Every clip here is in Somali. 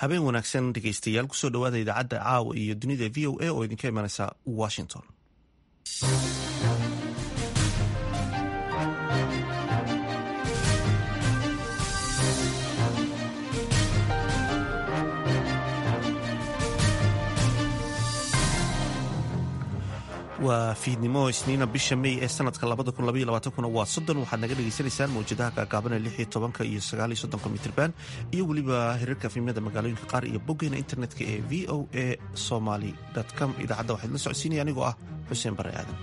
habeen wanaagsan dhegeystayaal kusoo dhawaada idaacadda caawa iyo dunida v o a oo idinka imanaysa washington waa fiidnimo isniina bisha mey ee sanadka waa soddon waxaad naga dhegaysanaysaan mawjadaha gaagaaban ee lixyo tobanka iyo sagaaliyo soddonka mitrban iyo weliba hirarka fiimyada magaalooyinka qaar iyo boggeena internetka ee v o a somaly com idaacadda waxaa idla socodsiinaya anigoo ah xuseen bare aadan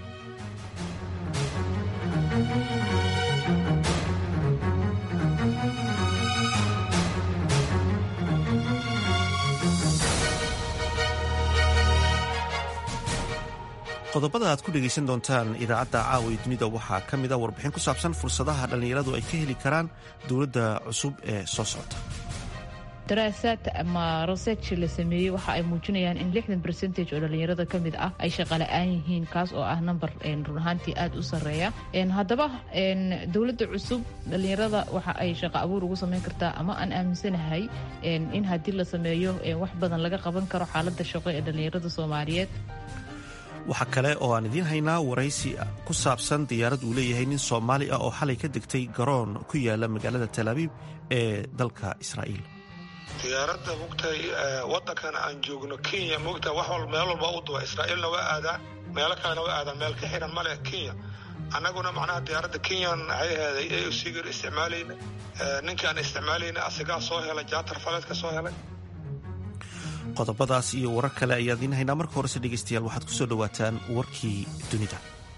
qodobada aad ku dhegaysan doontaan idaacadda caawa iyo dunida waxaa ka mid a warbixin ku saabsan fursadaha dhallinyaradu ay ka heli karaan dowladda cusub ee soo socota daraasaad ama research la sameeyey waxa ay muujinayaan in lixdan percentage oo dhallinyarada ka mid ah ay shaqala-aan yihiin kaas oo ah number run ahaantii aada u sarreeya haddaba dowladda cusub dhallinyarada waxa ay shaqo abuur ugu samayn kartaa ama aan aaminsanahay in haddii la sameeyo wax badan laga qaban karo xaaladda shaqo ee dhallinyarada soomaaliyeed waxaa kale oo aan idiin haynaa waraysi ku saabsan diyaarad uu leeyahay nin soomaali ah oo xalay ka degtay garoon ku yaala magaalada talaabiib ee dalka israa'iil diyaaradda mogtahay waddankan aan joogno kenya mogtahay wax wal meel walba u duba israa'iilna waa aadaa meelo kalena waa aadaa meel ka xiran ma leh kenya annaguna macnaha diyaaradda kenyan waxay aheeday ee usigir isticmaalayna ninkii aan isticmaalayna asigaa soo helay jaatar faleedka soo helay qodobadaas iyo warar kale ayaa idiin haynaa marka horese dhegaystayaal waxaad ku soo dhowaataan warkii dunida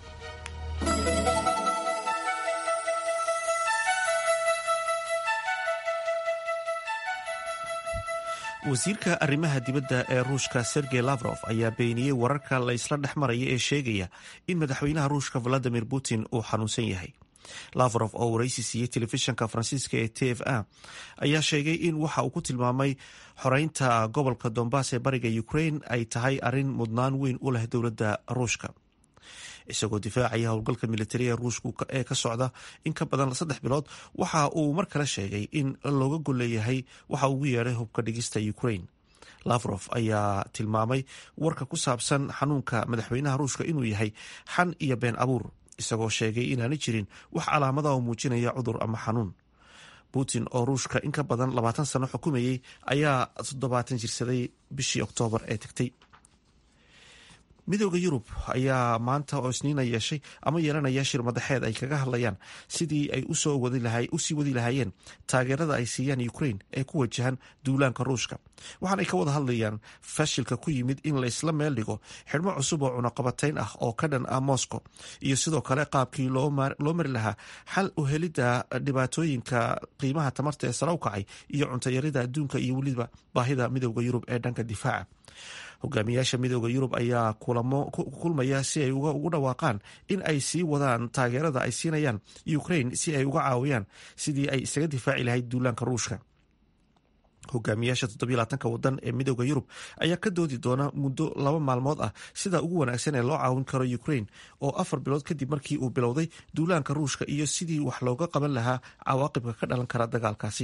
wasiirka arrimaha dibadda ee ruushka sergey lavrof ayaa beeniyey wararka la ysla dhex maraya ee sheegaya in madaxweynaha ruushka valadimir putin uu xanuunsan yahay lavrof oo waraysi siiyey telefishanka faransiiska ee t f a ayaa sheegay in waxa uu ku tilmaamay xoreynta gobolka dombas ee bariga ukraine ay tahay arrin mudnaan weyn u leh dowladda ruushka isagoo difaacaya howlgalka militariga ruushka ee ka socda in ka badan saddex bilood waxa uu mar kale sheegay in looga golleeyahay waxa ugu yeedhay hubka dhigista ukraine lavrof ayaa tilmaamay warka ku saabsan xanuunka madaxweynaha ruushka inuu yahay xan iyo been abuur isagoo sheegay inaanay jirin wax calaamada oo muujinaya cudur ama xanuun putin oo ruushka in ka badan labaatan sano xukumayey ayaa toddobaatan jirsaday bishii oktoobar ee tegtay midooda yurub ayaa maanta oo isniina yeeshay ama yeelanaya shir madaxeed ay kaga hadlayaan sidii ay usii wadi lahaayeen taageerada ay siiyaan ukraine ee ku wajahan duulaanka ruushka waxaanay ka wada hadlayaan fashilka ku yimid in laysla meel dhigo xidhmo cusub oo cunaqabatayn ah oo ka dhan ah moscow iyo sidoo kale qaabkii loo mari lahaa xal u helidda dhibaatooyinka qiimaha tamarta ee sara u kacay iyo cuntayarida adduunka iyo weliba baahida midooda yurub ee dhanka difaaca hogaamiyaasha midooda yurub ayaa kulmaya si ay ugu dhawaaqaan in ay sii wadaan taageerada ay siinayaan ukraine si ay uga caawiyaan sidii ay isaga difaaci lahayd duulaanka ruushka hogaamiyaasha toddobylaatanka wadan ee midooda yurub ayaa ka doodi doona muddo laba maalmood ah sida ugu wanaagsan ee loo caawin karo ukraine oo afar bilood kadib markii uu bilowday duulaanka ruushka iyo sidii wax looga qaban lahaa cawaaqibka ka dhalan kara dagaalkaasi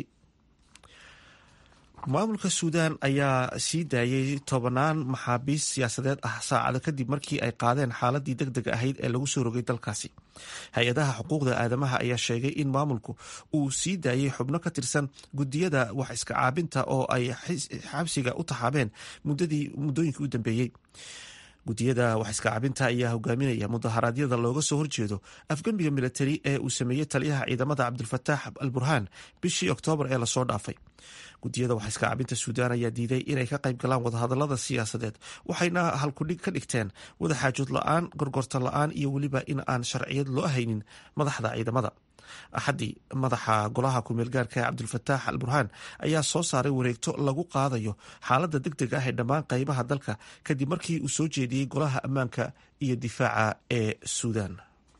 maamulka suudaan ayaa sii daayay tobanaan maxaabiis siyaasadeed ah saacado kadib markii ay qaadeen xaaladii deg deg ahayd ee lagu soo rogay dalkaasi hay-adaha xuquuqda aadamaha ayaa sheegay in maamulku uu sii daayay xubno ka tirsan gudiyada wax iska caabinta oo ay xabsiga u taxaabeen muddooyinkii u dambeeyey gudiyada wax iska cabinta ayaa hogaaminaya mudaharaadyada looga soo horjeedo afgembiga militari ee uu sameeyey taliyaha ciidamada cabdulfataax al burhaan bishii oktoobar ee lasoo dhaafay gudiyada wax iska cabinta suudaan ayaa diiday inay ka qayb galaan wadahadalada siyaasadeed waxayna halkudhig ka dhigteen wadaxaajood la-aan gorgorto la-aan iyo weliba in aan sharciyad loo haynin madaxda ciidamada axaddii madaxa golaha kumeelgaarka ee cabdulfataax al burhaan ayaa soo saaray wareegto lagu qaadayo xaaladda deg deg ah ee dhammaan qaybaha dalka kadib markii uu soo jeediyey golaha ammaanka iyo difaaca ee suudaan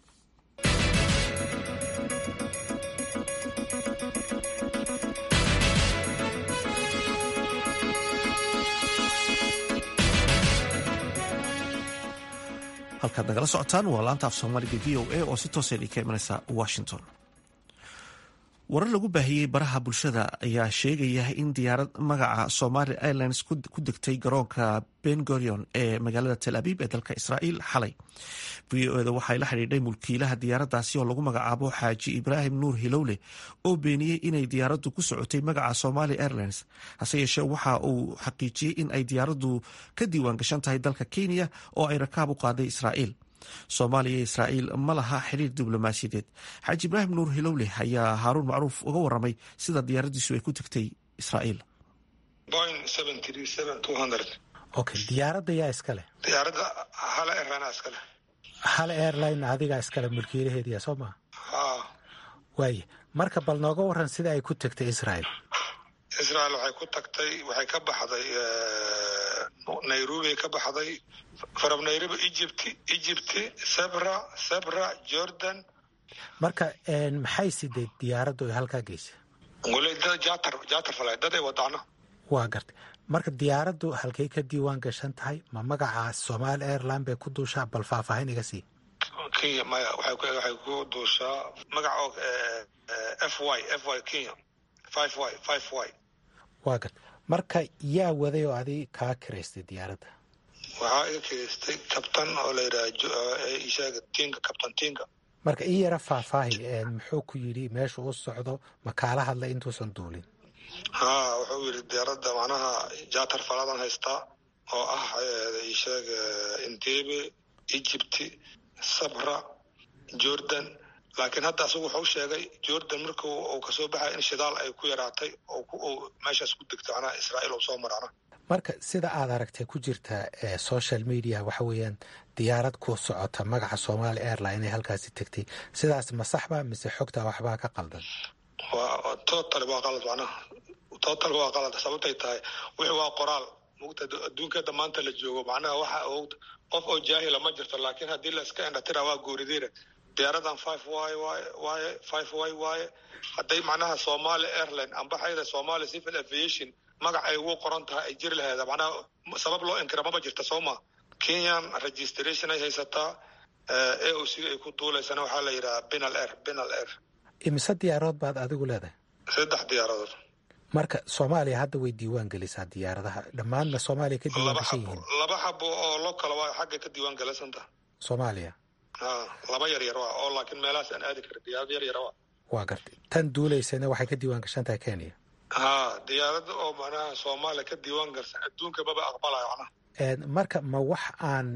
halkaad nagala socotaan waa laanta af soomaaliga v o a oo si toosa idinka imanaysa washington warar lagu baahiyey baraha bulshada ayaa sheegaya in diyaarad magaca somali airlines ku degtay garoonka bengorion ee magaalada tel abiib ee dalka israa'iil xalay v o eda waxay la xidhiidhay mulkiilaha diyaaraddaasi oo lagu magacaabo xaaji ibraahim nuur hilowle oo beeniyey inay diyaaraddu ku socotay magaca somali airlines hase yeeshee waxa uu xaqiijiyey in ay diyaaraddu ka diiwaan gashan tahay dalka kenya oo ay rakaab u qaaday israa'iil soomaaliya iyo israa'iil ma laha xiriir diblomaasiyadeed xaaji ibraahim nuur hilowle ayaa haaruun macruuf uga waramay sida diyaaraddiisu ay ku tegtay israa'iil okay diyaaradda yaa iskale diyaaradda hal airline iskale hal airline adigaa iskale mulkiilaheediya soo maha ha waaye marka bal nooga waran sida ay ku tegtay israa'iil israel waxay ku tagtay waxay ka baxday nairobi ka baxday from nairobi egypt egypt sebra sebra jordan marka maxay sideed diyaaraddu ay halkaa geysay wali dad jatar jatar falay dad ay wadaana waa gartay marka diyaaraddu halkay ka diiwaan gashan tahay ma magaca somaali airline bay ku duushaa bal faahfaahin iga sii kenya maya waxay waxay ku duushaa magaca f y f y kenya five y five y waa gartay marka yaa waday oo adi kaa kiraystay diyaaradda waxaa iga kiraystay kabtan oo la yidhaha isheega tinga kabtan tinga marka ii yara faahfaahi muxuu ku yidhi meesha u socdo ma kaala hadlay intuusan duulin ha wuxuu yidhi diyaaradda macnaha jatar faladan haystaa oo ah isheeg intebe egypt sabra jordan laakiin hadda asagu wuxuu sheegay jordan marku uu kasoo baxay in shidaal ay ku yaraatay oo meeshaas ku degto macnaha israa'iil uu soo marana marka sida aad aragtay ku jirta social media waxa weeyaan diyaarad ku socota magaca somali airline inay halkaasi tegtay sidaas ma saxba mise xogta waxbaa ka qaldan waa total waa qalad macnaha total waa qalad sababtay tahay wixii waa qoraal mugta adduunkeeda maanta la joogo macnaha waxa qof oo jaahila ma jirto laakiin haddii la iska indhatira waa gooridiina diyaaradan five y y waaye five y waaye hadday macnaha somali airline ambaxayda somali civil aviation magac ay ugu qoran tahay ay jiri laheeda macnaha sabab loo inkira maba jirta soo ma kenyan registration ay haysataa a o c ay ku duulaysana waxaa la yidhaha binal air binal air imise diyaarood baad adigu leedahay saddex diyaaradood marka soomaaliya hadda way diiwaan gelisaa diyaaradaha dhammaanna soomaaliya ka diiwaan gashan yihiin laba xabo oo lo kala waa xagga ka diiwaan galaysanta soomaaliya ha laba yar yar waa oo laakiin meelahaas aan aadi karin diyaarad yar yar waa waa gartay tan duulaysana waxay ka diiwaan gashan tahay kenya ha diyaaradda oo macnaha soomaaliya ka diiwaan galsan adduunka maba aqbalayo macnaha marka ma wax aan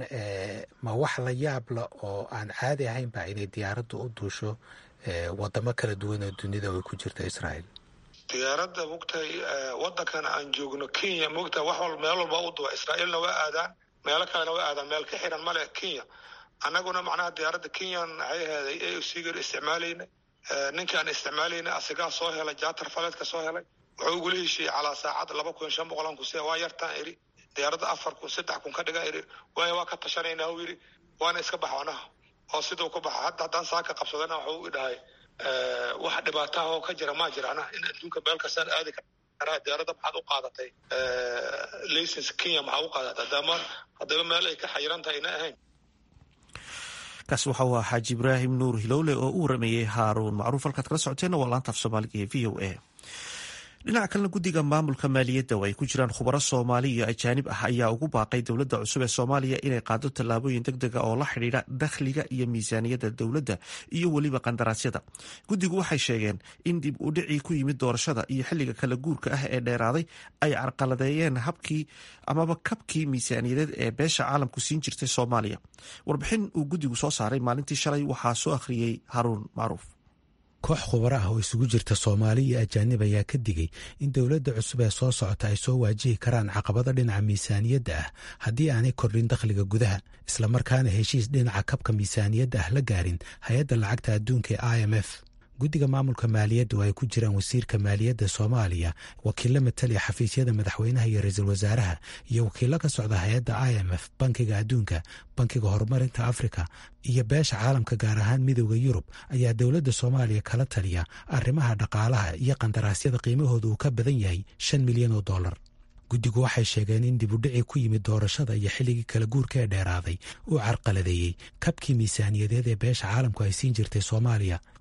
ma wax la yaabla oo aan caadi ahayn ba inay diyaaraddu u duusho wadamo kala duwan oo dunida ay ku jirta israa'iil diyaaradda mogtahay wadankan aan joogno kenya mogtahay wax wal meel walba u duwa israa'iilna waa aadaan meelo kalena waa aadaan meel ka xiran male kenya annaguna macnaha diyaaradda kenyan waxay aheeday a o c gar isticmaalayna ninkaan isticmaalayna asigaa soo helay jatar faleedka soo helay wuxuu ugula heshiiyey calaa saacad laba kun shan boqolan kun sia waa yartaan iri diyaaradda afar kun saddex kun ka dhigan iri waaya waa ka tashanayna u yidhi waana iska bax anaha oo siduu ku baxa hadda haddaan saaka qabsadana wuxuu i dhahay wax dhibaataha oo ka jira maa jira anaha in adduunka meel kastaan aadi karaa diyaaradda maxaad u qaadatay license kenya maxaa u qaadatay hadama haddaba meel ay ka xayiran tahay ina ahayn kaasi waxa uu ahaa xaaji ibraahim nuur hilowle oo u warameeyey haaruun macruuf halkaad kala socoteenna waa laanta af soomaaliga ee v o a dhinaca kalena guddiga maamulka maaliyadda oo ay ku jiraan khubaro soomaali iyo ajaanib ah ayaa ugu baaqay dowladda cusub ee soomaaliya inay qaado tallaabooyin deg dega oo la xidhiidha dakhliga iyo miisaaniyadda dowladda iyo weliba qandaraasyada guddigu waxay sheegeen in dib u dhicii ku yimid doorashada iyo xilliga kala guurka ah ee dheeraaday ay carqaladeeyeen habkii amaba kabkii miisaaniyadeed ee beesha caalamku siin jirtay soomaaliya warbixin uu guddigu soo saaray maalintii shalay waxaa soo akhriyey haruun macruuf koox khubaro ah oo isugu jirta soomaali iyo ajaanib ayaa ka digay in dowladda cusub ee soo socota ay soo waajihi karaan caqabado dhinaca miisaaniyadda ah haddii aanay kordhin dakhliga gudaha islamarkaana heshiis dhinaca kabka miisaaniyadda ah la gaarin hay-adda lacagta adduunka ee i m f guddiga maamulka maaliyadda oo ay ku jiraan wasiirka maaliyadda soomaaliya wakiillo mataliya xafiisyada madaxweynaha iyo ra-iisul wasaaraha iyo wakiillo ka socda hay-adda i m f bankiga adduunka bankiga horumarinta afrika iyo beesha caalamka gaar ahaan midooda yurub ayaa dowladda soomaaliya kala taliya arrimaha dhaqaalaha iyo qandaraasyada qiimahooda uu ka badan yahay shan milyan oo dollar guddigu waxay sheegeen in dibudhicii ku yimid doorashada iyo xilligii kala guurka ee dheeraaday uu carqaladeeyey kabkii miisaaniyadeed ee beesha caalamku ay siin jirtay soomaaliya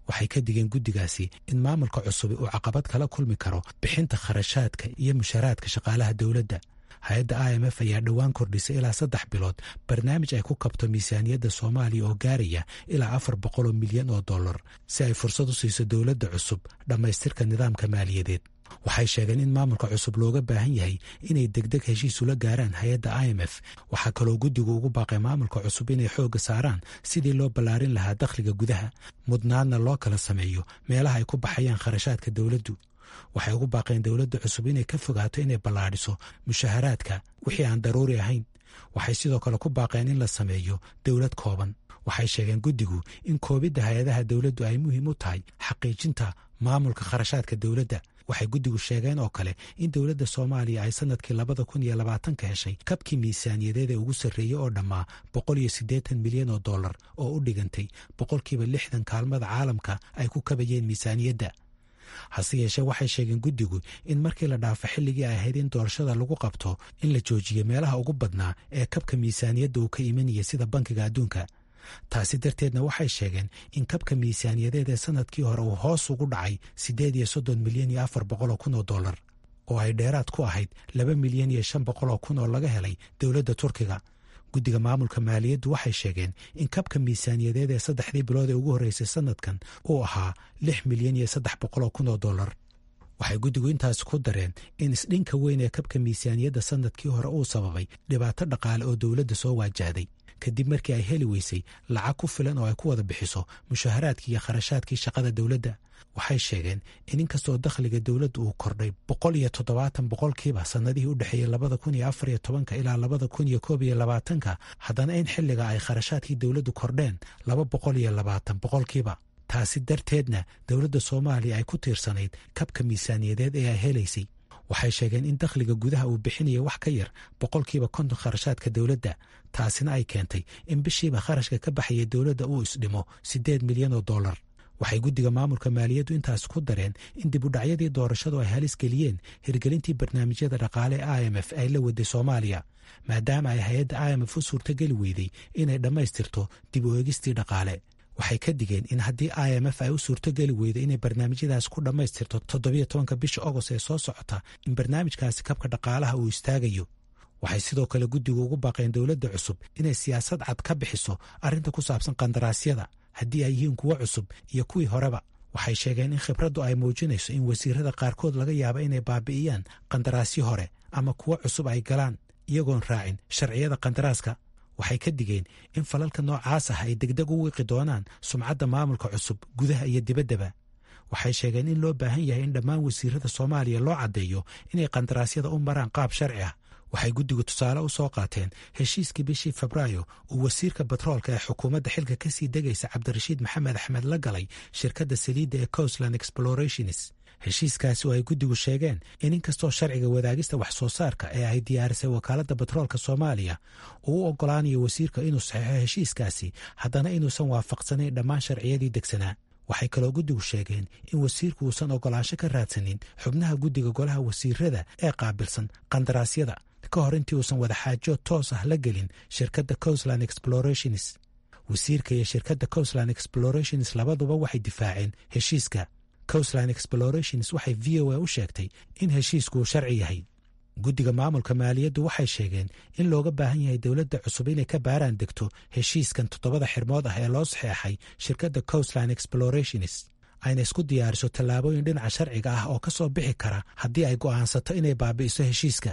waxay ka digeen guddigaasi in maamulka cusubi uu caqabad kala kulmi karo bixinta kharashaadka iyo mushaharaadka shaqaalaha dowladda hay-adda i m f ayaa dhowaan kordhisay ilaa saddex bilood barnaamij ay ku kabto miisaaniyadda soomaaliya oo gaaraya ilaa afar boqol oo milyan oo dollar si ay fursad u siiso dowladda cusub dhammaystirka nidaamka maaliyadeed waxay sheegeen in maamulka cusub looga baahan yahay inay degdeg heshiis ula gaaraan hay-adda i m f waxaa kaloo guddigu ugu baaqay maamulka cusub inay xoogga saaraan sidii loo ballaarin lahaa dakhliga gudaha mudnaadna loo kala sameeyo meelaha ay ku baxayaan kharashaadka dowladdu waxay ugu baaqeen dowladda cusub inay ka fogaato inay ballaadhiso mushaharaadka wixii aan daruuri ahayn waxay sidoo kale ku baaqeen in la sameeyo dowlad kooban waxay sheegeen guddigu in koobidda hay-adaha dowladdu ay muhiim u tahay xaqiijinta maamulka kharashaadka dowladda waxay guddigu sheegeen oo kale in dowladda soomaaliya ay sanadkii labada kun iyo labaatanka heshay kabkii miisaaniyadeed ee ugu sarreeyey oo dhammaa boqol iyo siddeetan milyan oo dollar oo u dhigantay boqolkiiba lixdan kaalmada caalamka ay ku kabayeen miisaaniyadda hase yeeshee waxay sheegeen guddigu in markii la dhaafo xilligii ay ahayd in doorashada lagu qabto in la joojiyo meelaha ugu badnaa ee kabka miisaaniyadda uu ka imanaya sida bankiga adduunka taasi darteedna waxay sheegeen in kabka miisaaniyadeed ee sanadkii hore uu hoos ugu dhacay siddeed iyo soddon milyan iyo afar boqol oo kun oo dollar oo ay dheeraad ku ahayd laba milyan iyo shan boqol oo kun oo laga helay dowladda turkiga guddiga maamulka maaliyaddu waxay sheegeen in kabka miisaaniyadeed ee saddexdii bilood ee ugu horreysay sanadkan uu ahaa lix milyan iyo saddex boqol oo kun oo dollar waxay guddigu intaas ku dareen in isdhinka weyn ee kabka miisaaniyadda sanadkii hore uu sababay dhibaato dhaqaale oo dowladda soo waajahday kadib markii ay heli weysay lacag ku filan oo ay ku wada bixiso mushaharaadkii iyo kharashaadkii shaqada dowladda waxay sheegeen in inkastoo dakhliga dowladda uu kordhay boqol iyo toddobaatan boqolkiiba sannadihii u dhexeeyey labada kun iyo afar iyo tobanka ilaa labada kun iyo koob iyo labaatanka haddana in xilliga ay kharashaadkii dowladdu kordheen laba boqol iyo labaatan boqolkiiba taasi darteedna dowladda soomaaliya ay ku tiirsanayd kabka miisaaniyadeed ee ay helaysay waxay sheegeen in dakhliga gudaha uu bixinaya wax ka yar boqolkiiba konton kharashaadka dowladda taasina ay keentay in bishiiba kharashka ka baxaya dowladda uu isdhimo siddeed milyan oo dollar waxay guddiga maamulka maaliyaddu intaas ku dareen in dib udhacyadii doorashadu ay halis geliyeen hirgelintii barnaamijyada dhaqaale e i m f ay la waday soomaaliya maadaama ay hay-adda i m f u suurtogeli weyday inay dhammaystirto dib u eegistii dhaqaale waxay ka digeen in haddii i m f ay u suurtogeli weydo inay barnaamijyadaas ku dhammaystirto toddobiyo tobanka bisha agost ee soo socota in barnaamijkaasi kabka dhaqaalaha uu istaagayo waxay sidoo kale guddigu ugu baaqeen dowladda cusub inay siyaasad cad ka bixiso arrinta ku saabsan qandaraasyada haddii ay yihiin kuwo cusub iyo kuwii horeba waxay sheegeen in khibraddu ay muujinayso in wasiirada qaarkood laga yaaba inay baabi'iyaan qandaraasyo hore ama kuwo cusub ay galaan iyagoon raacin sharciyada qandaraaska waxay ka digeen in falalka noocaas ah ay degdeg u wiiqi doonaan sumcadda maamulka cusub gudaha iyo dibaddaba waxay sheegeen in loo baahan yahay in dhammaan wasiirada soomaaliya loo caddeeyo inay qandaraasyada u maraan qaab sharci ah waxay guddigu tusaale u soo qaateen heshiiskii bishii febraayo uu wasiirka batroolka ee xukuumadda xilka ka sii degaysa cabdirashiid maxamed axmed la galay shirkadda saliidda ee coastland explorationis heshiiskaasi oo ay guddigu sheegeen in inkastoo sharciga wadaagista wax soo saarka ee ay diyaarisay wakaaladda batroolka soomaaliya uu u oggolaanayo wasiirka inuu saxeixo heshiiskaasi haddana inuusan waafaqsanayn dhammaan sharciyadii degsanaa waxay kaloo guddigu sheegeen in wasiirku uusan oggolaansho ka raadsanin xubnaha guddiga golaha wasiirada ee qaabilsan qandaraasyada ka hor intii uusan wadaxaajo toos ah la gelin shirkadda coastland explorationis wasiirka iyo shirkadda coastland explorationis labaduba waxay difaaceen heshiiska coastland explorationis waxay v o a u sheegtay in heshiisku uu sharci yahay guddiga maamulka maaliyaddu waxay sheegeen in looga baahan yahay dowladda cusub inay ka baaraan degto heshiiskan toddobada xirmood ah ee loo saxeexay shirkadda coastland explorationis ayna isku diyaariso tallaabooyin dhinaca sharciga ah oo ka soo bixi kara haddii ay go'aansato inay baabi'iso heshiiska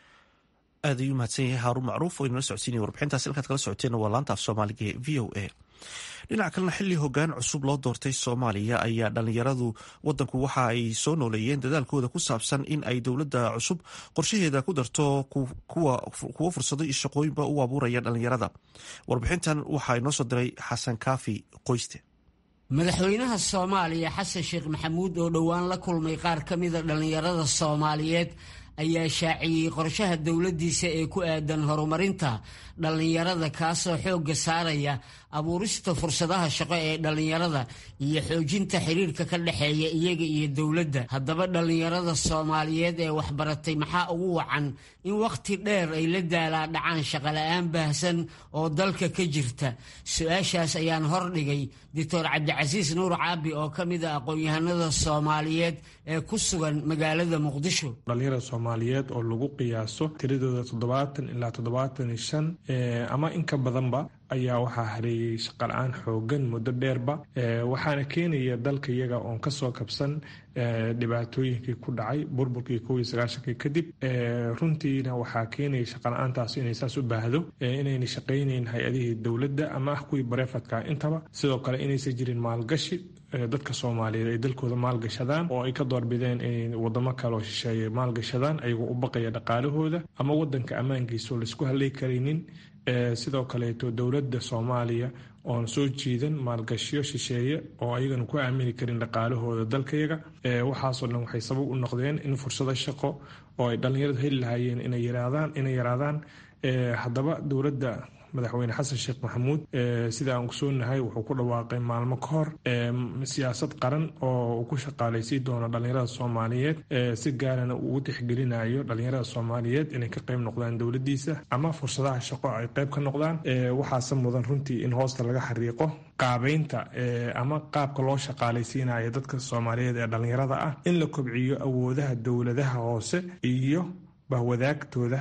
aad ayuu mahadsan yahay haaruun macruuf oo inala socodsiinaya warbixintaas halkaad kala socoteenna waa laanta af soomaaliga ee v o a dhinaca kalena xilli hoggaan cusub loo doortay soomaaliya ayaa dhallinyaradu wadanku waxa ay soo nooleeyeen dadaalkooda ku saabsan in ay dowladda cusub qorshaheeda ku darto kuwo fursado iyo shaqooyinba u abuuraya dhallinyarada warbixintan waxaa inoo soo diray xasan kaafi qoyste madaxweynaha soomaaliya xasan sheekh maxamuud oo dhowaan la kulmay qaar ka mida dhallinyarada soomaaliyeed ayaa shaaciyey qorshaha dowladdiisa ee ku aadan horumarinta dhallinyarada kaasoo xoogga saaraya abuurista fursadaha shaqo ee dhallinyarada iyo xoojinta xiriirka ka dhexeeya iyaga iyo dowladda haddaba dhallinyarada soomaaliyeed ee waxbaratay maxaa ugu wacan in wakhti dheer ay la daalaa dhacaan shaqola'aan baahsan oo dalka ka jirta su-aashaas ayaan hordhigay doctor cabdicasiis nuur caabi oo ka mid a aqoon-yahanada soomaaliyeed ee ku sugan magaalada muqdisho dhalinyarada soomaaliyeed oo lagu qiyaaso tiradooda toddobaatan ilaa toddobaatan iyo shan ama in ka badanba ayaa waxaa hareeyey shaqala-aan xoogan muddo dheerba waxaana keenaya dalka iyaga oon kasoo kabsan dhibaatooyinkii ku dhacay burburkii kow iyo sagaashankii kadib runtiina waxaa keenaya shaqala-aantaas inay saas u baahdo inayna shaqaynayn hay-adihii dowladda ama ah kuwii bareefadka intaba sidoo kale inaysan jirin maalgashi dadka soomaaliyeed ay dalkooda maalgashadaan oo ay ka doorbideen inay wadamo kaleoo shisheeye maalgashadaan ayagoo u baqaya dhaqaalahooda ama wadanka ammaankiisa oo laisku halay karaynin sidoo kaleeto dowladda soomaaliya oon soo jiidan maalgashiyo shisheeye oo ayagana ku aamini karin dhaqaalahooda dalkayaga waxaasoo dhan waxay sabab u noqdeen in fursado shaqo oo ay dhallinyaradu heli lahaayeen inay yaraadaan haddaba dowladda madaxweyne xasan sheekh maxamuud sida aan ogsoonahay wuxuu ku dhawaaqay maalmo ka hor siyaasad qaran oo uu ku shaqaalaysiin doono dhallinyarada soomaaliyeed si gaarana uu ugu tixgelinayo dhallinyarada soomaaliyeed inay ka qayb noqdaan dowladiisa ama fursadaha shaqo ay qayb ka noqdaan waxaase mudan runtii in hoosta laga xariiqo qaabeynta ama qaabka loo shaqaalaysiinayo dadka soomaaliyeed ee dhallinyarada ah in la kobciyo awoodaha dowladaha hoose iyo bahwadaagtooda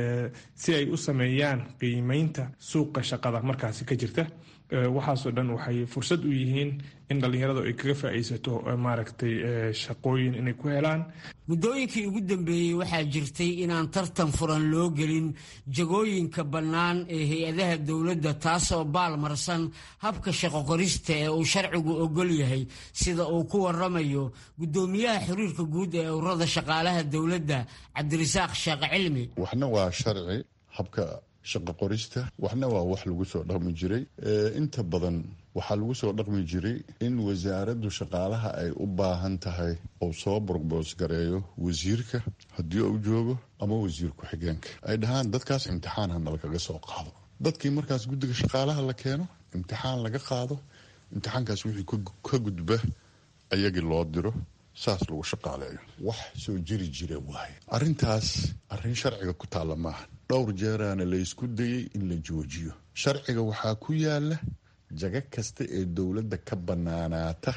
si ay u sameeyaan qiimeynta suuqa shaqada markaasi ka jirta waxaasoo dhan waxay fursad u yihiin in dhallinyaradu ay kaga faa'iidsato maaragtay shaqooyin inay ku helaan muddooyinkii ugu dambeeyey waxaa jirtay inaan tartan furan loo gelin jagooyinka bannaan ee hay-adaha dowladda taasoo baalmarsan habka shaqo qorista ee uu sharcigu ogol yahay sida uu ku waramayo guddoomiyaha xiriirka guud ee ururada shaqaalaha dowladda cabdirasaaq sheekh cilmi waxna waa sharci habka shaqo qorista waxna waa wax lagu soo dhaqmi jiray inta badan waxaa lagu soo dhaqmi jiray in wasaaraddu shaqaalaha ay u baahan tahay oo soo borboos gareeyo wasiirka haddii uu joogo ama wasiir ku-xigeenka ay dhahaan dadkaas imtixaan hana lagaga soo qaado dadkii markaas guddiga shaqaalaha la keeno imtixaan laga qaado imtixaankaas wixii ka gudba ayagii loo diro saas lagu shaqaaleeyo wax soo jiri jira waaye arrintaas arrin sharciga ku taalla maaha dhowr jeeraana la ysku dayey in la joojiyo sharciga waxaa ku yaala jago kasta ee dowladda ka bannaanaata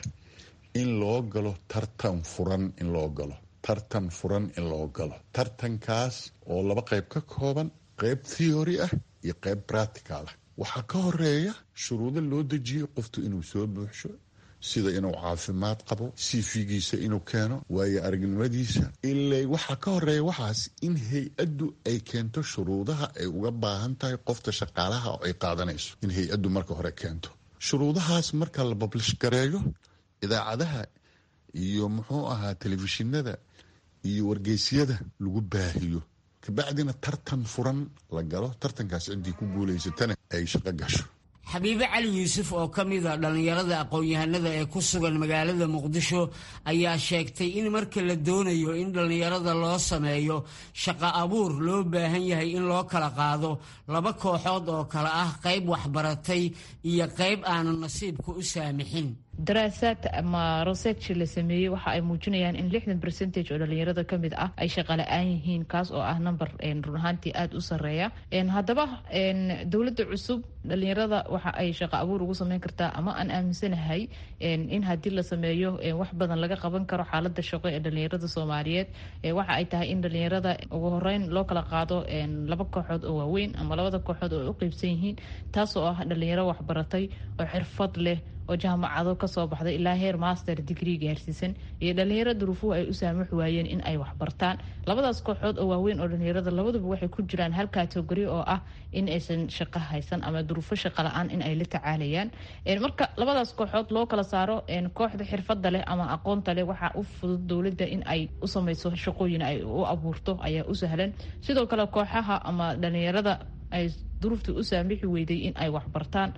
in loo galo tartan furan in loo galo tartan furan in loo galo tartankaas oo laba qayb ka kooban qayb theory ah iyo qayb practical ah waxaa ka horeeya shuruudo loo dejiyey qoftu inuu soo buuxsho sida inuu caafimaad qabo sifigiisa inuu keeno waayo aragnimadiisa ilaa waxaa ka horeeya waxaas in hay-addu ay keento shuruudaha ay uga baahan tahay qofta shaqaalaha oo ay qaadanayso in hay-addu marka hore keento shuruudahaas marka la bablish gareeyo idaacadaha iyo muxuu ahaa telefishinada iyo wargeysyada lagu baahiyo kabacdina tartan furan la galo tartankaas ciddii ku guulaysatana ay shaqo gasho xabiibe cali yuusuf oo ka mid a dhallinyarada aqoon-yahanada ee ku sugan magaalada muqdisho ayaa sheegtay in marka la doonayo in dhallinyarada loo sameeyo shaqo abuur loo baahan yahay in loo kala qaado laba kooxood oo kale ah qayb waxbaratay iyo qayb aanu nasiibka u saamixin daraasaad ama research la sameeyey waxa ay muujinayaan in lixdan percentage oo dhalinyarada ka mid ah ay shaqala-aan yihiin kaas oo ah number run ahaantii aada u sareeya haddaba dowladda cusub dhalinyarada waxa ay shaqo abuur ugu sameyn kartaa ama aan aaminsanahay in haddii la sameeyo wax badan laga qaban karo xaalada shaqo ee dhalinyarada soomaaliyeed waxa ay tahay in dhalinyarada ugu horeyn loo kala qaado laba kooxood oo waaweyn ama labada kooxood oo u qeybsan yihiin taas oo ah dhalinyaro waxbaratay oo xirfad leh oo jaamacado kasoo baxday ilaa heer master degree gaarsiisan iyo dhalinyaro duruufuhu ay u saamux waayeen in ay waxbartaan labadaas kooxood oo waaweyn oo dhalinyarada labaduba waxay ku jiraan hal kategori oo ah in aysan shaqo haysan ama duruufo shaqo la-aan in ay la tacaalayaan marka labadaas kooxood loo kala saaro kooxda xirfada leh ama aqoonta leh waxaa u fudud dowladda in ay u sameyso shaqooyin ay u abuurto ayaa u sahlan sidoo kale kooxaha ama dhalinyarada ay duruuftii u saamixi weyday in ay waxbartaan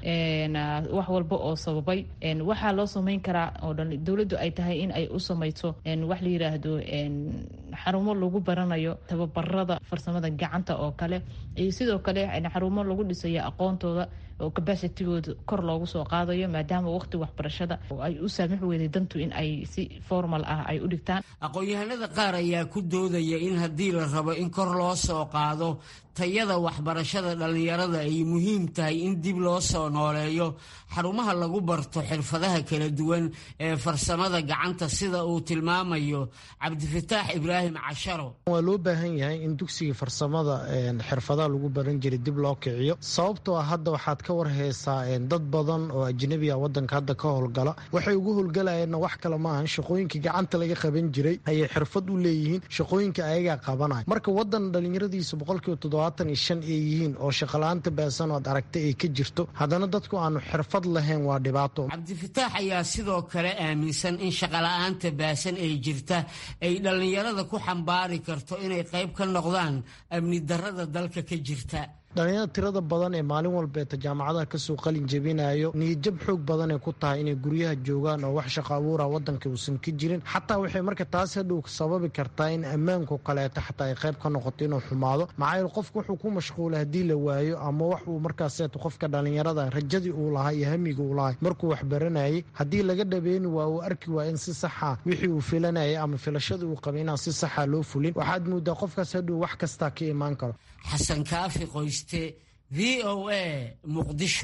wax walba oo sababay waxaa loo sameyn karaa oo dowladdu ay tahay in ay u sameyso wax la yiraahdo xarumo lagu baranayo tababarada farsamada gacanta oo kale iyo sidoo kale xarumo lagu dhisayo aqoontooda oo cabacitigooda kor loogu soo qaadayo maadaama waqti waxbarashada ay u saamix weyday dantu in ay si formal ah ay u dhigtaan aqoon-yahanada qaar ayaa ku doodaya in haddii la rabo in kor loo soo qaado tayada waxbarashada dhallinyarada ay muhiim tahay in dib loo soo nooleeyo xarumaha lagu barto xirfadaha kala duwan ee farsamada gacanta sida uu tilmaamayo cabdifataax ibraahim casharo waa loo baahan yahay in dugsigii farsamada xirfadaha lagu baran jiray dib loo kiciyo sababtoo ah hadda waxaad ka warheysaa dad badan oo ajnabi a wadanka hadda ka howlgala waxay ugu howlgalayeenna wax kale maahan shaqooyinka gacanta laga qaban jiray ayay xirfad u leeyihiin shaqooyinka ayagaa qabanaya marka wadan dhalinyaradiisa boqolkiiba toddobaatan iyo shan ay yihiin oo shaqala-aanta baasan oad aragtay ay ka jirto haddana dadku aanu xirfad lahayn waa dhibaato cabdifataax ayaa sidoo kale aaminsan in shaqala-aanta baasan ee jirta ay dhallinyarada ku xambaari karto inay qayb ka noqdaan amni darrada dalka ka jirta dhalinyarada tirada badan ee maalin walbeeta jaamacadaha kasoo qalin jebinayo niyadjab xoog badanay ku tahay inay guryaha joogaan oo wax shaqo abuura wadanka uusan ka jirin xataa waxay marka taas hadhow sababi kartaa in ammaanku kaleeto xataa ay qayb ka noqoto inuu xumaado maxaa yeele qofka wuxuu ku mashquula haddii la waayo ama wax uu markaaseeto qofka dhalinyarada rajadii uu lahaa iyo hamiga uu lahay markuu wax baranayay haddii laga dhabeeni waa uu arki waa in si saxa wixii uu filanayay ama filashadii uu qabay inaan si saxa loo fulin waxaad moodaa qofkaas hadhow wax kastaa ka imaan karo xasan kaafi qoyste v o a muqdisho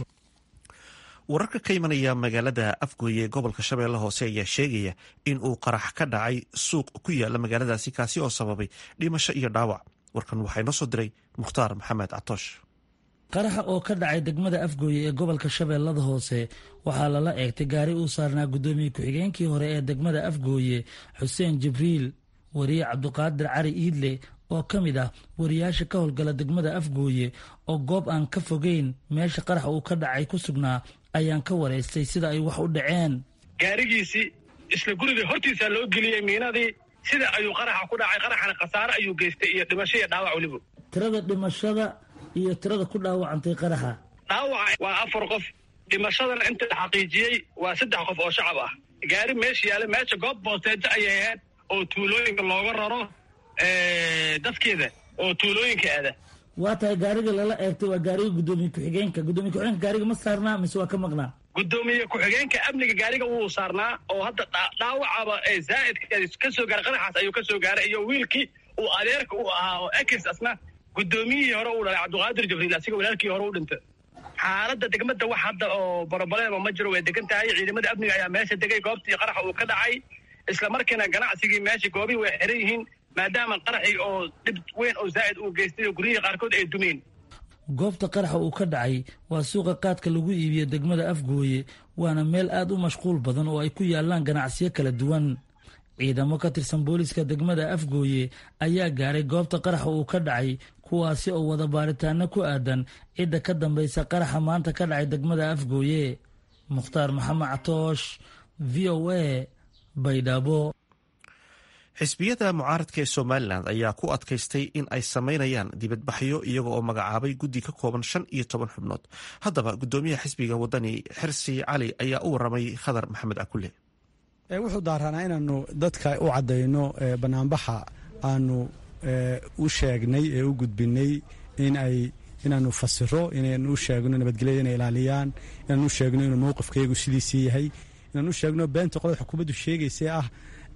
wararka ka imanaya magaalada afgooye ee gobolka shabeelle hoose ayaa sheegaya in uu qarax ka dhacay suuq ku yaala magaaladaasi kaasi oo sababay dhimasho iyo dhaawac warkan waxaa inoo soo diray mukhtaar maxamed catoosh qaraxa oo ka dhacay degmada afgooye ee gobolka shabeellada hoose waxaa lala eegtay gaari uu saarnaa guddoomiye ku-xigeenkii hore ee degmada afgooye xuseen jibriil wariye cabduqaadir cali iidle oo ka mid ah wariyaasha ka howlgala degmada afgooye oo goob aan ka fogeyn meesha qaraxa uu ka dhacay ku sugnaa ayaan ka waraystay sida ay wax u dhaceen gaarigiisii isla guriga hortiisaa loo geliyey miinadii sida ayuu qaraxa ku dhacay qaraxana khasaare ayuu geystay iyo dhimasho iyo dhaawac weliba tirada dhimashada iyo tirada ku dhaawacantay qaraxa dhaawaca waa afar qof dhimashadana inta la xaqiijiyey waa saddex qof oo shacab ah gaari meesha yaala meesha goob boosteejo ayay ahayd oo tuulooyinka looga raro dadkeeda oo tuulooyinka aada waa tahay gaariga lala eegtay waa gaariga guddoomiye ku-xigeenka guddoomiye ku-xigeenka gaariga ma saarnaa mise waa ka maqnaa guddoomiye ku-xigeenka amniga gaariga wuu saarnaa oo hadda dhaawacaba ee zaa'idka ka soo gaaray qaraxaas ayuu ka soo gaaray iyo wiilkii uu adeerka u ahaa oo ekis asna guddoomiyihii hore uu dhalay cabdiqaadir jibriil asiga walaalkii hore u dhintay xaaladda degmada wax hadda oo borobalema ma jiro way degan tahay ciidamada amniga ayaa meesha degay goobtii qaraxa uu ka dhacay isla markiina ganacsigii meesha goobihii way xiran yihiin maadaama qaraxii oo dhib weyn oo zaa'id uu geystay oo guryihii qaarkood ay dumeen goobta qaraxa uu ka dhacay waa suuqa qaadka lagu iibiyo degmada afgooye waana meel aad u mashquul badan oo ay ku yaalaan ganacsiyo kala duwan ciidamo ka tirsan booliiska degmada afgooye ayaa gaaray goobta qaraxa uu ka dhacay kuwaasi oo wada baaritaano ku aadan cidda ka dambaysa qaraxa maanta ka dhacay degmada afgooye mukhtaar maxamed catoosh v o a baydhabo xisbiyada mucaaradka ee somalilan ayaa ku adkaystay in ay samaynayaan dibadbaxyo iyaga oo magacaabay guddi ka kooban shan iyo toban xubnood haddaba guddoomiyaha xisbiga wadani xirsi cali ayaa u waramay khadar maxamed akule wuxuu daaranaa inaanu dadka u caddayno banaanbaxa aanu u sheegnay ee u gudbinay in ay inaanu fasiro inaanu u sheegno nabadgelyada inay ilaaliyaan inaanu u sheegno inuu mowqifkayagu sidiisii yahay inaanu u sheegno beenta qolada xukuumaddu sheegaysee ah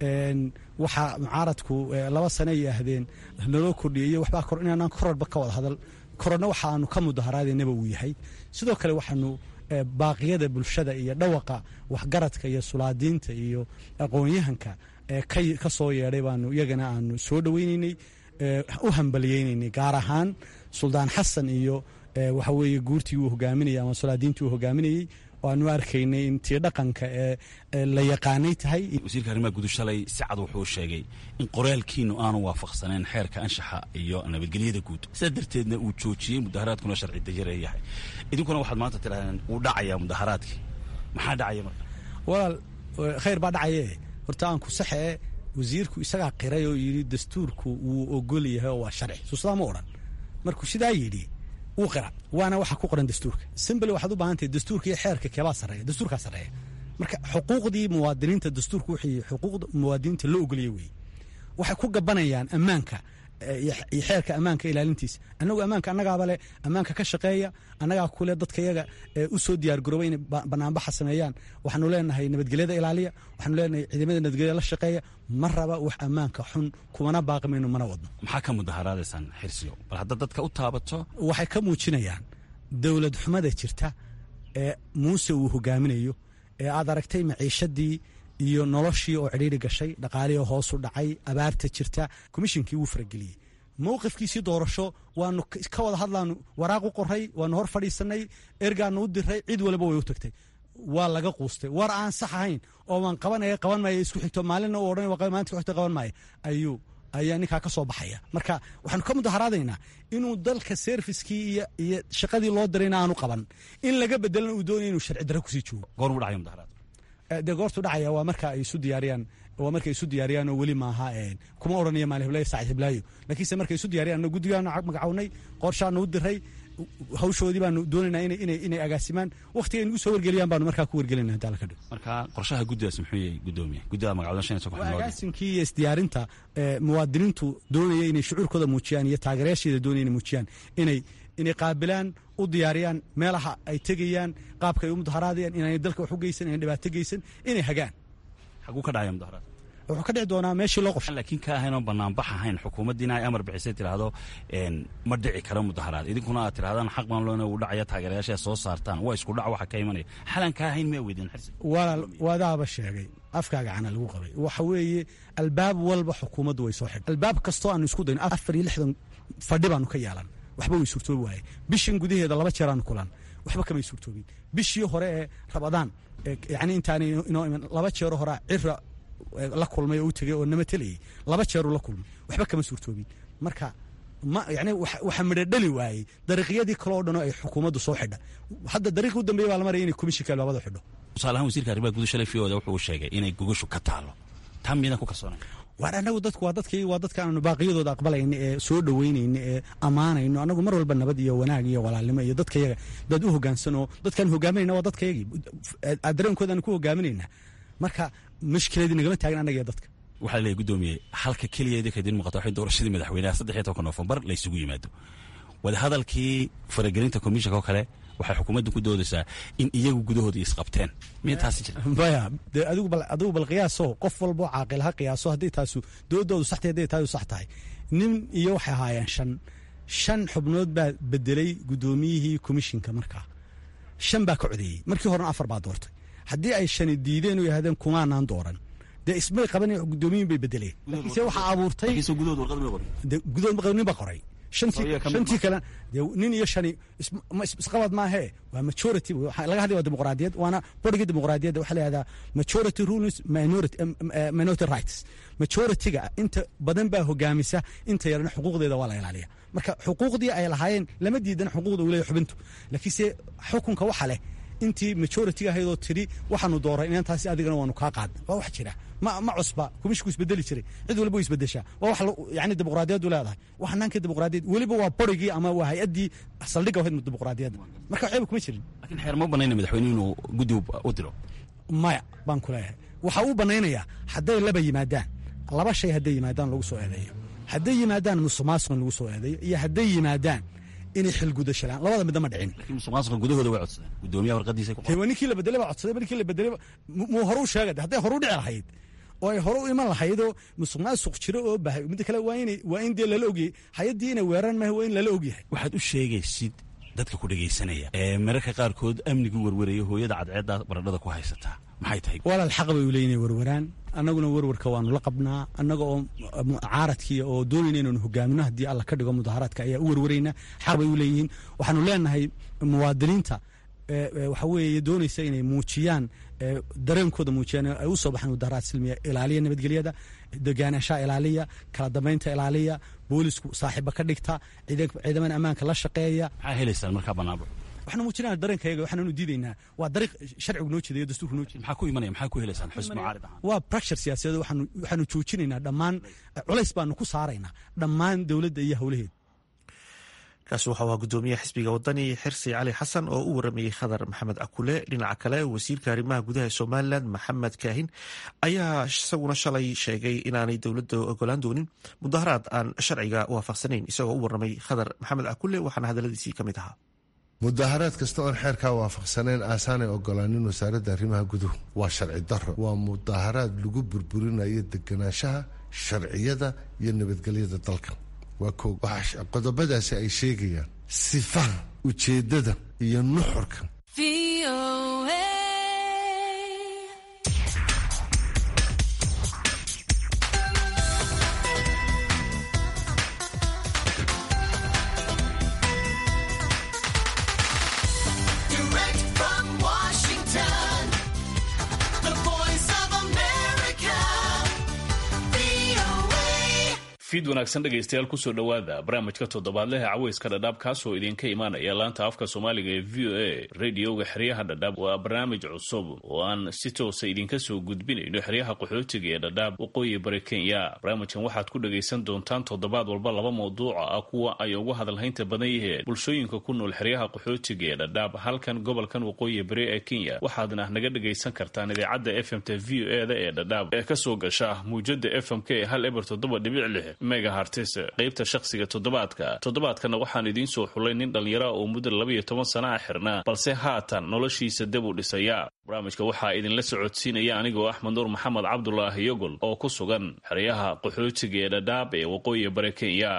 waxa mucaaradku laba sane ay ahdeen naloo kordhiyayo waxbaa kor inaanaan kororba ka wada hadal kororna waxa aanu ka mudaharaadaynaba uu yahay sidoo kale waxaanu baaqiyada bulshada iyo dhawaqa waxgaradka iyo sulaadiinta iyo aqoon-yahanka ka soo yeedhay baanu iyagana aanu soo dhoweynaynay u hambaliyeynaynay gaar ahaan suldaan xasan iyo waxa weeye guurtii uu hogaaminayay ama sulaadiintii uu hogaaminayey waanu arkaynay in tii dhaqanka ee la yaqaanay tahay wasiirka arrimaha gudu shalay si cad wuxuu sheegay in qoraalkiinu aanu waafaqsaneen xeerka anshaxa iyo nabadgelyada guud sidaa darteedna uu joojiyey mudaharaadkuna sharci dajare yahay idinkuna waxaad maanta tidhahdeen wuu dhacayaa mudaharaadkii maxaa dhacaya marka walaal khayr baa dhacaye horta aan ku saxee wasiirku isagaa qiray oo yidhi dastuurku wuu ogol yahay oo waa sharci suusadaa ma odhan markuu sidaa yidhi wuu qira waana waxa ku qoran dastuurka simbly waxaad u baahan tahay dastuurka iyo xeerka keebaa sarreeya dastuurkaa sarreeya marka xuquuqdii muwaadiniinta dastuurku wixii xuquuqda muwaadiniinta loo ogoliyey weeye waxay ku gabanayaan ammaanka iyo xeerka ammaanka ilaalintiisa annagu ammaanka annagaaba leh ammaanka ka shaqeeya annagaa kule dadka yaga u soo diyaargarooba inay banaanbaxa sameeyaan waxaanu leenahay nabadgelyada ilaaliya waxaanu leenahay ciidamada nabadgelyada la shaqeeya ma raba wax ammaanka xun kumana baaqi mayno mana wadno maxaa ka mudaharaadaysaan xirsiyo bal hadda dadka u taabato waxay ka muujinayaan dowlad xumada jirta ee muuse uu hogaaminayo ee aad aragtay maciishadii iyo noloshii oo cidhiiri gashay dhaqaalihii hoosu dhacay abaarta jirta komishinkii wuu farageliyey mowqifkiisii doorasho waanu ka wada hadlaanu waraaq u qoray waanu hor fadhiisanay ergaanu u diray cid waliba way u tagtay waa laga quustay war aan sax ahayn oo waan qabanaya qaban maaya isku xigto maalinna u odhan maanta ku xigto qaban maaya ayuu ayaa ninkaa ka soo baxaya marka waxaanu ka mudaharaadaynaa inuu dalka serviskii iyo shaqadii loo dirayna aanu qaban in laga bedelana uu doonaya inuu sharci darre kusii joogo goormu dhacaya mudaharaad dee goortu dhacaya waa marka ay isu diyaariyaan waa markay isu diyaariyaan oo weli maaha kuma odhanaya maali hiblaayo saacid hiblaayo laakiinse markay isu diyaariyaan guddigaanu magacawnay qorshaanu u diray hawshoodii baanu doonaynaa inay agaasimaan wakhtiga nagu soo wargeliyaan baanu markaa ku wargelinaa haddaa laka dhigo marka qorshaha guddigaas muxuu yahay guddoomiye guddida magacawdan shan iyo toban xubnood agaasinkii iyo isdiyaarinta muwaadiniintu doonaya inay shucuurkooda muujiyaan iyo taageerayaasheeda doonaya inay muujiyaan inay inay qaabilaan u diyaariyaan meelaha ay tegayaan qaabka ay u mudaharaadayaan inaanay dalka wax u geysan inay dhibaato geysan inay hagaan xaguu ka dhacaya mudaharaad wuxuu ka dhici doonaa meeshii loo qorshay laakiin ka ahayn oo banaanbax ahayn xukuumaddiina ay amar bixisay tiraahdo ma dhici karo mudaharaad idinkuna aad tirahdaan xaq baan loona uu dhacaya taageerayaasha soo saartaan waa isku dhac waxa ka imanaya xalan ka ahayn miyaa weydeen xirsi walaal wadaaba sheegay afkaaga cana lagu qabay waxa weeye albaab walba xukuumaddu way soo xidhay albaab kastoo aanu isku dayno afar iyo lixdan fadhi baanu ka yeelan waxba way suurtoobi waaye bishan gudaheeda laba jeer aanu kulan waxba kamay suurtoobin bishii hore ee rabadaan yani intaanay inoo iman laba jeero horaa cira la kulmay oo u tegay oo nama telayay laba jeeruu la kulmay waxba kama suurtoobin marka ma yani waxa midho dhali waayey dariiqyadii kale oo dhan oo ay xukuumaddu soo xidha hadda dariiqi u dambeeya baa la maraya inay komishinka albaabada xidho tusaale ahaan wasiirka arrimaha guud shalay fiyoda wuxuu sheegay inay gogashu ka taalo taa miyadan ku kalsoonay waar anagu dadku waa dadkii waa dadka aanu baaqiyadooda aqbalayna ee soo dhoweynayna ee ammaanayno anagu mar walba nabad iyo wanaag iyo walaalnimo iyo dadkayaga dad u hogaansanoo dadkaan hogaaminayna waa dadkayagii dareenkoodaanu ku hogaaminaynaa marka mashkiladii nagama taagin annaga iyo dadka waxaa leeyahy guddoomiye halka keliya idinka idin muuqata waxay doorashadii madaxweynaha saddex iyo tobanka noofembar la isugu yimaado wadahadalkii faragelinta komishanka oo kale waxay xukuumaddu ku doodaysaa in iyagu gudahooda isqabteen miya taasi jira maya dee adigu bal adigu bal qiyaaso qof walboo caaqil ha qiyaaso haddii taasu doodoodu sax tahay hadday taasu sax tahay nin iyo waxay ahaayeen shan shan xubnood baa bedelay guddoomiyihii komishinka markaa shan baa ka codeeyey markii horena afar baa doortay haddii ay shani diideen oo yahdeen kumaanaan dooran dee ismay qaban guddoomiyin bay bedeleen laakiinse waxaa abuurtay gudood nin baa qoray shantii kale dee nin iyo shani isqabad maahee waa majority laga hadlay waa dimuqraadiyad waana borgii dimuqraadiyadda waxaa la yihahdaa majority rules minority minority rights majorityga inta badan baa hogaamisa inta yarana xuquuqdeeda waa la ilaaliya marka xuquuqdii ay lahaayeen lama diidana xuquuqda uu leeyahy xubintu laakiinse xukunka waxa leh intii majority ahaydoo tidhi waxaanu dooray inantaasi adigana waanu kaa qaadna waa wax jira ma ma cusba kumishku isbedeli jiray cid waliba way isbedeshaa waa wax yani dimuqraadiyaddu leedahay wax hanaankii dimuqraadiyad weliba waa borigii ama waa hay-addii saldhigga ahayd dimuqraadiyadda marka waxyaba kuma jirin lakiin xeer ma banayna madaxweyne inuu guddi u diro maya baan ku leeyahay waxaa uu banaynayaa hadday laba yimaadaan laba shay hadday yimaadaan lagu soo eedeeyo hadday yimaadaan musuqmaasuqan lagu soo eedeeyo iyo hadday yimaadaan inay xilgudashalaan labada midna ma dhicin lakiin musuqmaasuqa gudahooda way codsadeen guddoomiyaha warqadiisa ku waa ninkii la bedelay baa codsaday ninkii la bedelay muu horu sheegay hadday horu dhici lahayd oo ay hore u iman lahaydoo musuq maasuq jiro oo bahay midda kale waa in waa in dee lala ogyahay hay-addii inay weeraan maaha waa in lala ogyahay waxaad u sheegaysid dadka ku dhegaysanaya ee mararka qaarkood amnigu werweraya hooyada cadceedda baradhada ku haysataa maxay tahay walaal xaq bay u leeyihin werweraan annaguna werwarka waanu la qabnaa annaga oo mucaaradkii oo doonayna inaanu hogaamino haddii alla ka dhigo mudaharaadka ayaa u werwaraynaa xaq bay u leeyihiin waxaanu leenahay muwaadiniinta waxa weeye doonaysa inay muujiyaan dareenkooda muujiyaan ay u soo baxaan mudaharaad silmiya ilaaliya nabadgelyada degaanashaa ilaaliya kala dambaynta ilaaliya boolisku saaxiiba ka dhigta ciidamada ammaanka la shaqeeya maxaa helaysaan markaa banaanbax waxaanu muujinaa dareenkayaga waxaanu diidaynaa waa dariiq sharcigu noo jeedayo dastuurku noo jeeda maxaa ku imanaya maxaa ku helaysaan xusn mucaarid ahaan waa bracture siyaasadeed waxaanu waxaanu joojinaynaa dhammaan culays baanu ku saaraynaa dhammaan dowladda iyo howlaheeda kaasi waxau ahaa gudoomiyaha xisbiga wadani xirsi cali xasan oo u waramayey khadar maxamed akule dhinaca kale wasiirka arrimaha gudaha ee somalilan maxamed kaahin ayaa isaguna shalay sheegay inaanay dowladda ogolaan doonin mudaharaad aan sharciga waafaqsanayn isagoo u waramay khadar maxamed akule waxaana hadaladiisii ka mid ahaa mudaharaad kasta oon xeerkaa waafaqsanayn aasaanay ogolaanin wasaaradda arrimaha guduhu waa sharci daro waa mudaharaad lagu burburinayo deganaanshaha sharciyada iyo nabadgelyada dalka waa koog waxaa qodobadaasi ay sheegayaan sifaha ujeeddada iyo nuxurka fiid wanaagsan dhegaystayaal kusoo dhowaada barnaamijka toddobaadlehe caweyska dhadhaab kaasoo idinka imaanaya laanta afka soomaaliga ee v o a radioga xeryaha dhadhaab waa barnaamij cusub oo aan si toosa idinka soo gudbinayno xeryaha qaxootiga ee dhadhaab waqooyi bari kenya barnaamijkan waxaad ku dhagaysan doontaan toddobaad walba laba mawduuca ah kuwa ay ugu hadalhaynta badan yihiin bulshooyinka ku nool xeryaha qaxootiga ee dhadhaab halkan gobolkan waqooyi bari ee kenya waxaadna naga dhagaysan kartaan idaacadda f m t v o e da ee dhadhaab ee kasoo gasha muujada f m k ee hal eber toddoba dhibic lix megahartis qaybta shakhsiga toddobaadka toddobaadkana waxaan idiin soo xulay nin dhallinyara oo muddo labaiyo toban sana a xirnaa balse haatan noloshiisa dib u dhisaya barnaamijka waxaa idinla socodsiinaya anigoo axmed nuur maxamed cabdulaahi yogol oo ku sugan xeryaha qaxootiga ee dhadhaab ee waqooyi bari kenya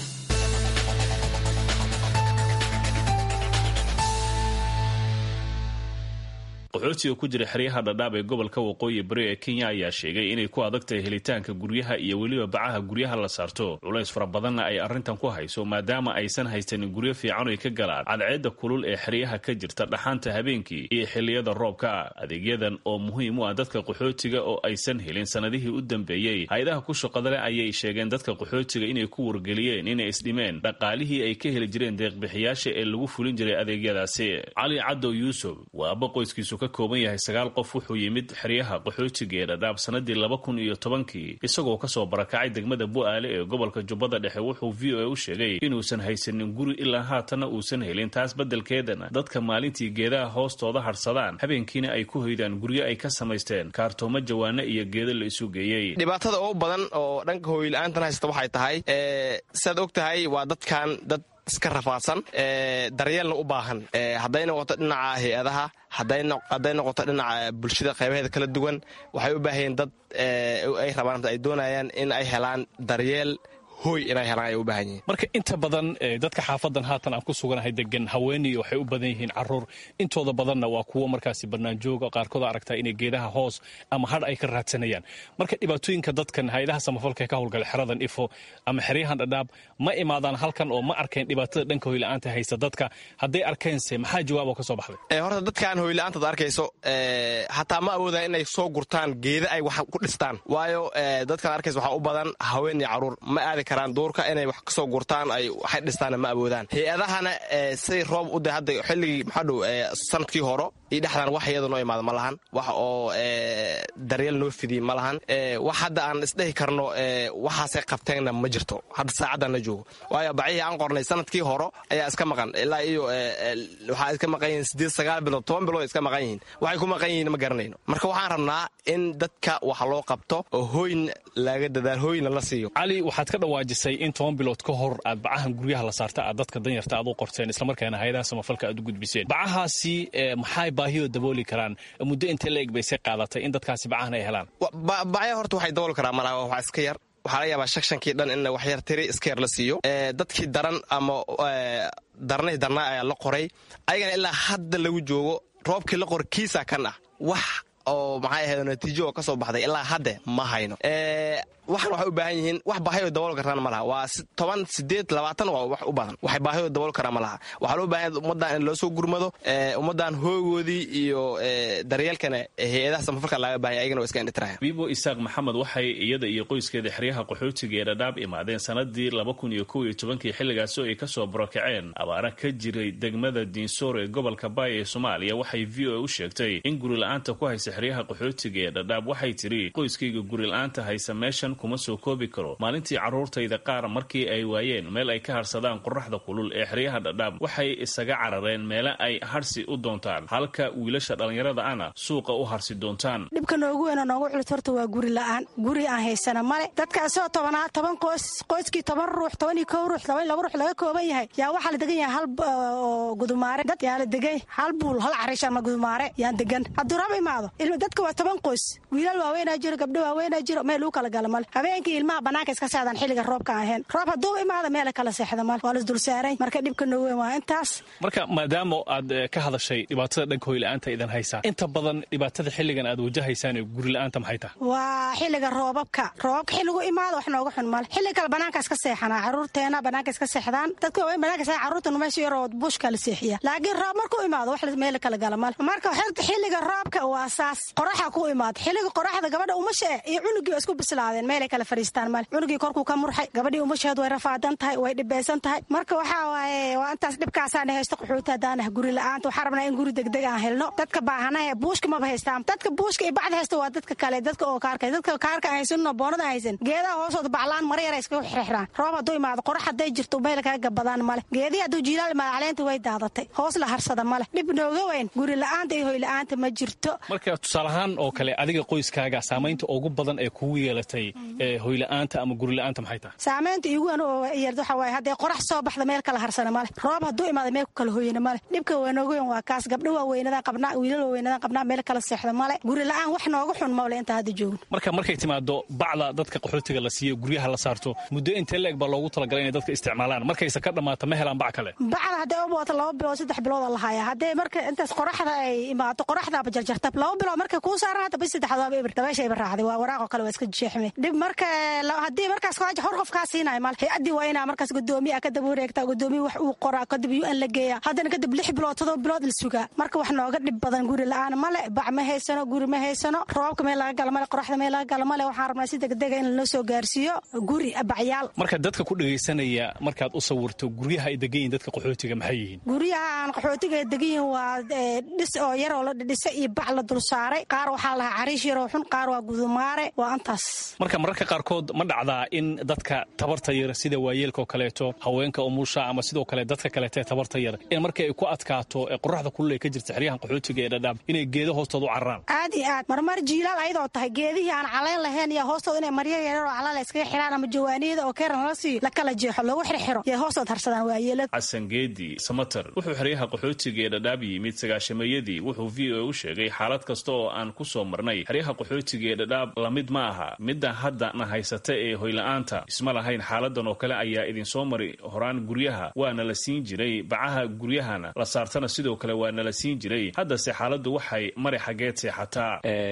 qaxootiga ku jira xeryaha dhadhaab ee gobolka waqooyi bari ee kenya ayaa sheegay inay ku adag tahay helitaanka guryaha iyo weliba bacaha guryaha la saarto culays fara badanna ay arrintan ku hayso maadaama aysan haysanin guryo fiican oy ka galaan cadceedda kulul ee xeryaha ka jirta dhaxaanta habeenkii iyo xilliyada roobka adeegyadan oo muhiim u ah dadka qaxootiga oo aysan helin sannadihii u dambeeyey hay-adaha ku shaqadale ayay sheegeen dadka qaxootiga inay ku wargeliyeen inay isdhimeen dhaqaalihii ay ka heli jireen deeqbixiyaasha ee lagu fulin jiray adeegyadaasi cali cadow yuusuf waa abba qoyskiisu ka kooban yahay sagaal qof wuxuu yimid xeryaha qaxootiga ee dhadhaab sanadii laba kun iyo tobankii isagoo kasoo barakacay degmada bu-aale ee gobolka jubbada dhexe wuxuu v o a u sheegay inuusan haysanin guri ilaa haatanna uusan helin taas beddelkeedana dadka maalintii geedaha hoostooda harsadaan habeenkiina ay ku hoydaan guryo ay ka samaysteen kaartoomo jawaano iyo geedo la isu geeyey dhibaatada ugu badan oo dhanka hooyla-aantan haysta waxay tahay siaad og tahay waa dadkan dad iska rafaadsan daryeelna u baahan hadday noqoto dhinaca hay-adaha hadday noqoto dhinaca bulshada qaybaheeda kala duwan waxay u baahayeen dad ay rabaan ay doonayaan in ay helaan daryeel hoy inay helaan ay u baahan yihiin marka inta badan dadka xaafadan haatan aan ku suganahay degan haweeney waxay u badan yihiin caruur intooda badanna waa kuwo markaasi banaanjooga qaarkood aragtaa inay geedaha hoos ama hadh ay ka raadsanayaan marka dhibaatooyinka dadkan hay-adaha samafalka ka howlgala xeradan ifo ama xeryahan dhadhaab ma imaadaan halkan oo ma arkeen dhibaatada dhanka hoyla-aanta haysa dadka hadday arkeense maxaa jawaab oo ka soo baxday horta dadkan hoyla-aantaad arkayso hataa ma awoodaan inay soo gurtaan geeda ay wax ku dhistaan waayo dadkan arkaysa waxaa u badan haween iyo caruur ma aadi duurka inay wax kasoo gurtaan ay waxay dhistaana ma awoodaan hay-adahana siday roob u da hadda xilligii maxaa dhow sanadkii horo iyo dhexdan wax iyada noo imaada ma lahan wax oo daryeel noo fidiy ma lahan wax hadda aan isdhehi karno waxaasay qabteenna ma jirto hadda saacaddan la joogo waayo bacihii aan qornay sanadkii horo ayaa iska maqan ilaa iyo waxaa iska maqan yihiin sideed sagaal bilood toban bilood iska maqan yihiin waxay ku maqan yihiin ma garanayno marka waxaan rabnaa in dadka wax loo qabto oo hooyn laga dadaal hooyna la siiyo cali waxaad ka dhawaajisay in toban bilood ka hor aad bacahan guryaha la saarta aad dadka danyarta aad u qorteen islamarkaana hay-adaha samafalka aad u gudbiseen bacahaasi maxay baahiyoo dabooli karaan muddo intee la eg baysay qaadatay in dadkaasi bacahan ay helaan bacya horta waxay dabooli karaan malaha wax iska yar waxaa laga yaabaa shakshankii dhan in wax yar tiri iska yar la siiyo dadkii daran ama darnay darnaa ayaa la qoray ayagana ilaa hadda lagu joogo roobkii la qor kiisa kan ah wax oo maxay ahayd natiijo oo ka soo baxday ilaa hadde ma hayno waxan waxay u baahan yihiin wax baahiyoo dabool karaan ma laha waa toban sideed labaatan waa wax u badan waxay baahiyoo dabool karaan ma laha waxaa loo baahan ummaddan in loo soo gurmado ummaddan hoogoodii iyo daryeelkana hay-adaha samafalka laga baahanya ayagana waa iska indhitiraya bibo isaaq maxamed waxay iyada iyo qoyskeeda xeryaha qaxootiga ee dhadhaab imaadeen sanadii laba kun iyo kow iyo tobankii xilligaasi oo ay kasoo barokaceen abaara ka jiray degmada diinsoor ee gobolka baay ee soomaaliya waxay v o a u sheegtay in guri la-aanta ku haysa xeryaha qaxootiga ee dhadhaab waxay tidhi qoyskayga guri-la-aanta haysa meeshan kuma soo koobi karo maalintii carruurtayda qaar markii ay waayeen meel ay ka harsadaan qoraxda kulul ee xeryaha dhadhaab waxay isaga carareen meele ay harsi u doontaan halka wiilasha dhallinyarada ana suuqa u harsi doontaan dhibka noogu weynoo noogu culus horta waa guri la-aan guri aan haysana male dadka isagoo tobanaa toban qoys qoyskii toban ruux toban iyo kow ruux toban iyo laba ruux laga kooban yahay yaa waxaa la degan yahay hal oo gudumaare dad yaa la degay hal buul hal cariish ama gudumaare yaan degan hadduu rab imaado dadka waa toban qoys wiilal waaweynaa jiro gabdho waaweynaa jiro meel lagu kala gala male habeenkii ilmaha banaanka iska seexdaan xilliga roobka aan ahayn roob hadduu imaado meela kala seexda male waa la isdulsaaran marka dhibka noogu weyn waa intaas marka maadaama aad ka hadashay dhibaatada dhanka hoyla-aanta idan haysaa inta badan dhibaatada xilligan aad wajahaysaan ee guri-la-aanta maxay tahay waa xilliga roobabka roobabka xilligu imaado wax nooga xun male xilli kale banaanka iska seexanaa caruurteena banaanka iska seexdaan dadka waaweyn banaanka seexan caruurtana meesha yaroo buushka la seexiya laakiin roob markuu imaado wax meel kala gala male marka xilliga roobka waa saas qoraxa ku imaado xilliga qoraxda gabadha umasha eh iyo cunugii waa isku bislaadeen meelay kala fariistaan male cunugii korkuu ka murxay gabadhii umasheed way rafaadan tahay way dhibeysan tahay marka waxaa waaye waa intaas dhibkaasaana haysto qaxooti haddaanah guri la-aanta waxaa rabnaa in guri degdeg aan helno dadka baahanahe buushka maba haystaan dadka buushka iyo bacda haysta waa dadka kale dadka oo kaarka dadka kaarka aan haysanno boonada aan haysan geedaha hoosooda baclaan mara yara iskaga xirxiraan roob hadduu imaado qorax hadday jirto meel kaga gabadaan male geedihii hadduu jiilaal imaado caleenta way daadatay hoos la harsada male dhib nooga weyn guri la-aanta iyo hoy la-aanta ma jirto marka tusaalahaan oo kale adiga qoyskaaga saamaynta ugu badan ee kugu yeelatay hoyla-aanta ama guri-la-aanta maxay tahay saamaynta iigu weyn oo yeelta waxa waaye hadday qorax soo baxda meel kala harsana male roob hadduu imaado meel ku kala hoyana male dhibka waa nooga weyn waa kaas gabdho waaweynadaan qabnaa wiilal waaweynadaan qabnaa meel kala seexda male guri la-aan wax nooga xun male intaa hadda joogno marka markay timaado bacda dadka qaxootiga la siiyo guryaha la saarto muddo intee leeg baa loogu talagalay inay dadka isticmaalaan markayse ka dhammaato ma helaan bac kale bacda hadday u booto laba bilood saddex bilooda lahaayaa hadday marka intaas qoraxda ay imaato qoraxdaaba jarjarta laba bilood markay kuu saaran hadda bis saddexdaaba ibir dabeesha iba raacday waa waraaqoo kale waa iska jeexme dhib marka haddii markaas kaaja hor qof kaa siinayo male hay-addii waa inaa markaas gudoomiya ka daba wareegtaa gudoomiya wax uu qoraa kadib u n la geeyaa haddana kadib lix bilood todoba bilood la sugaa marka wax nooga dhib badan guri la-aan male bac ma haysano guri ma haysano roobka meel laga gala male qoraxda meel laga gala male waxaan rabnaa si degdega in lanoo soo gaarsiiyo guri bacyaal marka dadka ku dhegaysanaya markaad u sawirto guryaha ay degan yihin dadka qaxootiga maxay yihiin guryaha aan qaxootiga degan yihin waa dhis oo yaroo la dhisa iyo bac la dul saaray qaar waxaa lahaa cariish yaroo xun qaar waa gudumaare waa antaas marka mararka qaarkood ma dhacdaa in dadka tabarta yar sida waayeelka oo kaleeto haweenka umusha ama sidoo kale dadka kaleeto ee tabarta yar in markii ay ku adkaato ee qoraxda kulul ay ka jirta xeryahan qaxootiga ee dhadhaab inay geedo hoostooda u cararaan aad iyo aad marmar jiilaal ayadoo tahay geedihii aan calayn lahayn iyo hoostooda inay marya yaroo calaal iskaga xiraan ama jawaaniyada oo keeran la siiyo la kala jeexo loogu xirxiro yay hoostood harsadaan waayeelada xasan geedi samater wuxuu xeryaha qaxootiga ee dhadhaab yimid sagaashameeyadii wuxuu v o u sheegay xaalad kasta oo aan ku soo marnay xeryaha qaxootiga ee dhadhaab lamid ma aha midda hadda na haysata ee hoyla-aanta isma lahayn xaaladan oo kale ayaa idinsoo mari horaan guryaha waana la siin jiray bacaha guryahana la saartana sidoo kale waana la siin jiray haddase xaaladdu waxay mari xaggeed seexataa